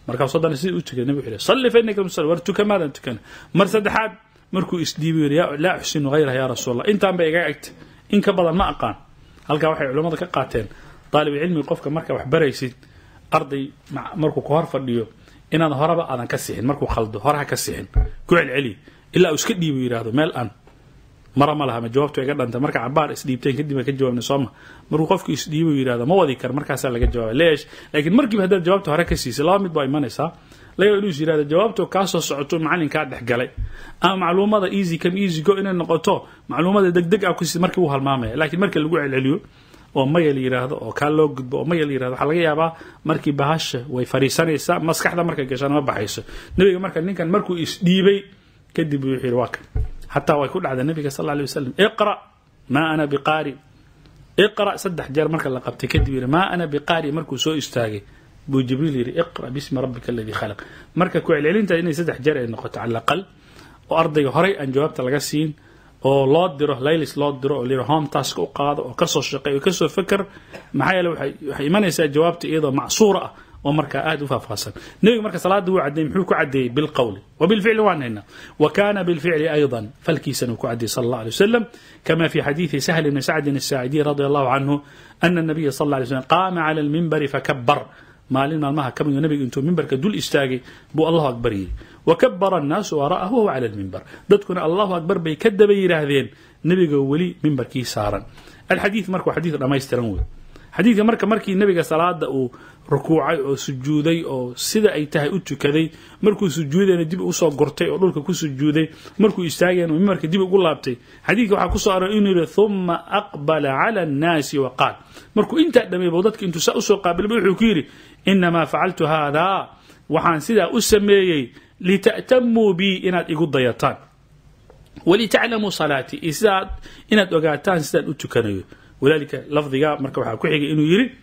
markaasuu haddana sidii u tukay nabigu wuxuu salli fa innaka musalli war tuka maadan tukan mar saddexaad markuu isdhiibi yidhi "yaa- laa uxsinu hayraha yaa rasuul allah intaan bay iga egta in ka badan ma aqaan halkaa waxay culammada ka qaateen daalibulcilmi qofka marka wax baraysid arday ma- markuu ku hor fadhiyo inaad horeba aadan ka sixin markuu khaldo hore ha ka sixin ku celceli ilaa uu iska dhiibo yidhaahdo meel aan mara ma laha ma jawaabtu iga dhanta marka cabaar isdhiibteen kadib aan ka jawaabna sooma markuu qofku isdhiibo yidhahdo ma wadi karo markaasaa laga jawaaba leesh laakiin markiiba haddaad jawaabta hore ka siisay laba mid baa imanaysaa laga inuu is yidhahdo jawaabtu kaa soo socoto macalinkaa dhex galay ama macluumada easy come easy go inay noqoto macluumada degdeg ah kusi markii uu halmaamaya laakiin marka lagu celceliyo oo maya la yidhaahdo oo kaa loo gudbo oo maya la yidhahdo waxaa laga yaabaa markii bahasha way fariisanaysaa maskaxda markay gashana ma baxayso nebiga marka ninkan markuu isdhiibay kadib buu wuxuu yidhi waa kan xataa way ku dhacda nabiga sal alla alay wasalam iqra maa ana biqaari iqra saddex jeer marka la qabtay kadib yidhi maa ana biqaari markuu soo istaagay buu jibriil yidhi iqra bismi rabbika aladii khalaq marka ku celcelinta inay saddex jeer ay noqoto cala aqal oo ardayga horay aan jawaabta laga siin oo loo diro laylis loo diro oo layidhi home task u qaado oo kasoo shaqeey oo kasoo feker maxaa yeele waxay waxay imanaysaa jawaabta iyadoo macsuura ah oo markaa aad u faahfaahsan nebiga marka salaada wuu cadeeyey muxuu ku cadeeyey bilqowli وبالفعل waan haynaa وكان بالفعل أيضا فلkiisana uu ku cadeeyey صلى الله عليه وسلم كما في حديث سهل بن سعد الساعدي رضي الله عنه أن النبي صلى الله عليه وسلم قام على المنبر فكبر maalin maalmaha ka mid nabiga intuu mimbarka dul istaagay buu allahu akbar yidhi wakabara annaasu wara'ahu wahuwa cala lmimbar dadkuna allahu akbar bay ka daba yidhaahdeen nebiga weli mimbarkii saaran alxadiid marka waa xadiid dhammaystiran wey xadiidka marka markii nebiga salaada uu rukuucay oo sujuuday oo sida ay tahay u tukaday markuu sujuudayna dib usoo gurtay oo dhulka ku sujuuday markuu istaagayna mimbarka dib ugu laabtay xadiidka waxaa kusoo aroray inuu yidhi uma aqbala cala annaasi wa qaal markuu intaa dhameeybo dadka intuu saa usoo qaabilba wuxuu ku yidhi inamaa facaltu haadaa waxaan sidaa u sameeyey lita'tamuu bii inaad igu dayataan walitaclamuu salaatii iyo sidaad inaad ogaataan sidaan u tukanayo walaalika lafdiga marka waxaa ku xigay inuu yidhi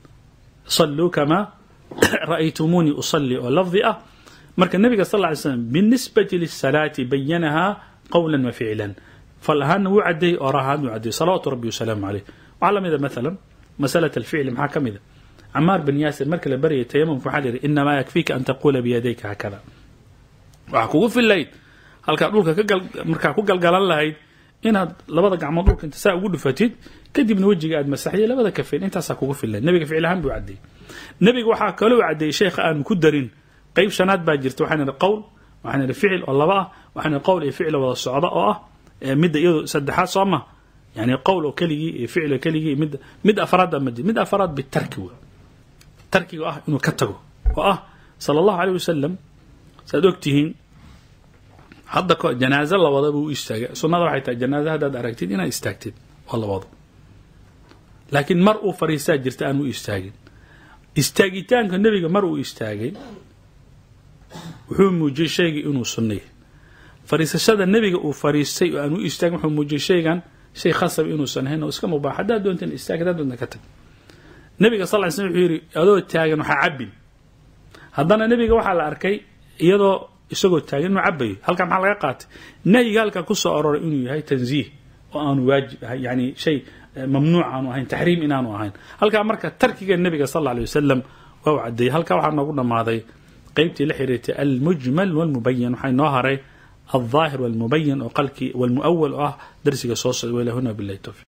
صلوا كما رأيتموني أصلي oo lفظi ah marka نبga صلى اه عليه وسلم بالنسبة للصلاة بينها قولا وفعلا فل ahaana wuu cadeeyey or ahaan wuu cadeeyey صلaوaت ربي وسلام عليه waxaa lamida مثلا مسألة الفعل maxaa ka mida cmاar بن yاsir marka la baryay تيممka waxaa la yihi إنما يكفيka أن تقula بيديka هكذا waxaa kugu filayd halkaa dhulka markaa ku galgalan lahayd inaad labada gacmood dhulka inta saa ugu dhufatid kadibna wejiga aad masaxday labada kafeen intaasaa kugu filan nebiga ficil ahaan buu cadeeyey nebiga waxaa kaloo cadeeyey sheekha aanu ku darin qeyb shanaad baa jirta waxaan idhi qowl waxaan idhi ficil oo laba ah waxaan idhi qowl iyo ficil wada socda oo ah midda iyado saddexaad soo ma yani qowl oo keligii iyo ficil oo keligii mid mid afraad ma jir mid afraad bitarki wey tarkiga ah inuu ka tago oo ah sala allahu aleyh wasalam saad ogtihiin hadda ko janaaze labada buu u istaagay sunnada waxay tahay janaaze haddaad aragtid inaad istaagtid waa labado laakiin mar uu fariistaa jirta aan u istaagin istaagitaanka nebiga mar uu istaagay wuxuu muujiyey shaygii inuu sunna yahay fariisashada nebiga uu fariistay oo aan u istaagin wuxuu muujiyey shaygan shay khasab inuusan ahayn oo iska mubaax haddaad doontan istaag haddaad doontan ka tag nebiga sal ly slm wuxuu yidhi adoo taagan waxaa cabbin haddana nebiga waxaa la arkay iyadoo isagoo taagan inuu cabayo halkaa maxaa laga qaatay nahyiga halkaa ku soo aroray inuu yahay tanziih oo aanu waajib ahay yani shay mamnuuc aanu ahayn taxriim inaanu ahayn halkaa marka tarkiga nebiga sal alla alay wasalam waa u cadeeyey halkaa waxaa noogu dhammaaday qeybtii la xiriirtay almujmal walmubayan waxaa inoo haray alظaahir walmubayan oo qalkii walmuawal oo ah darsiga soo socda walahuna bilahi towfiq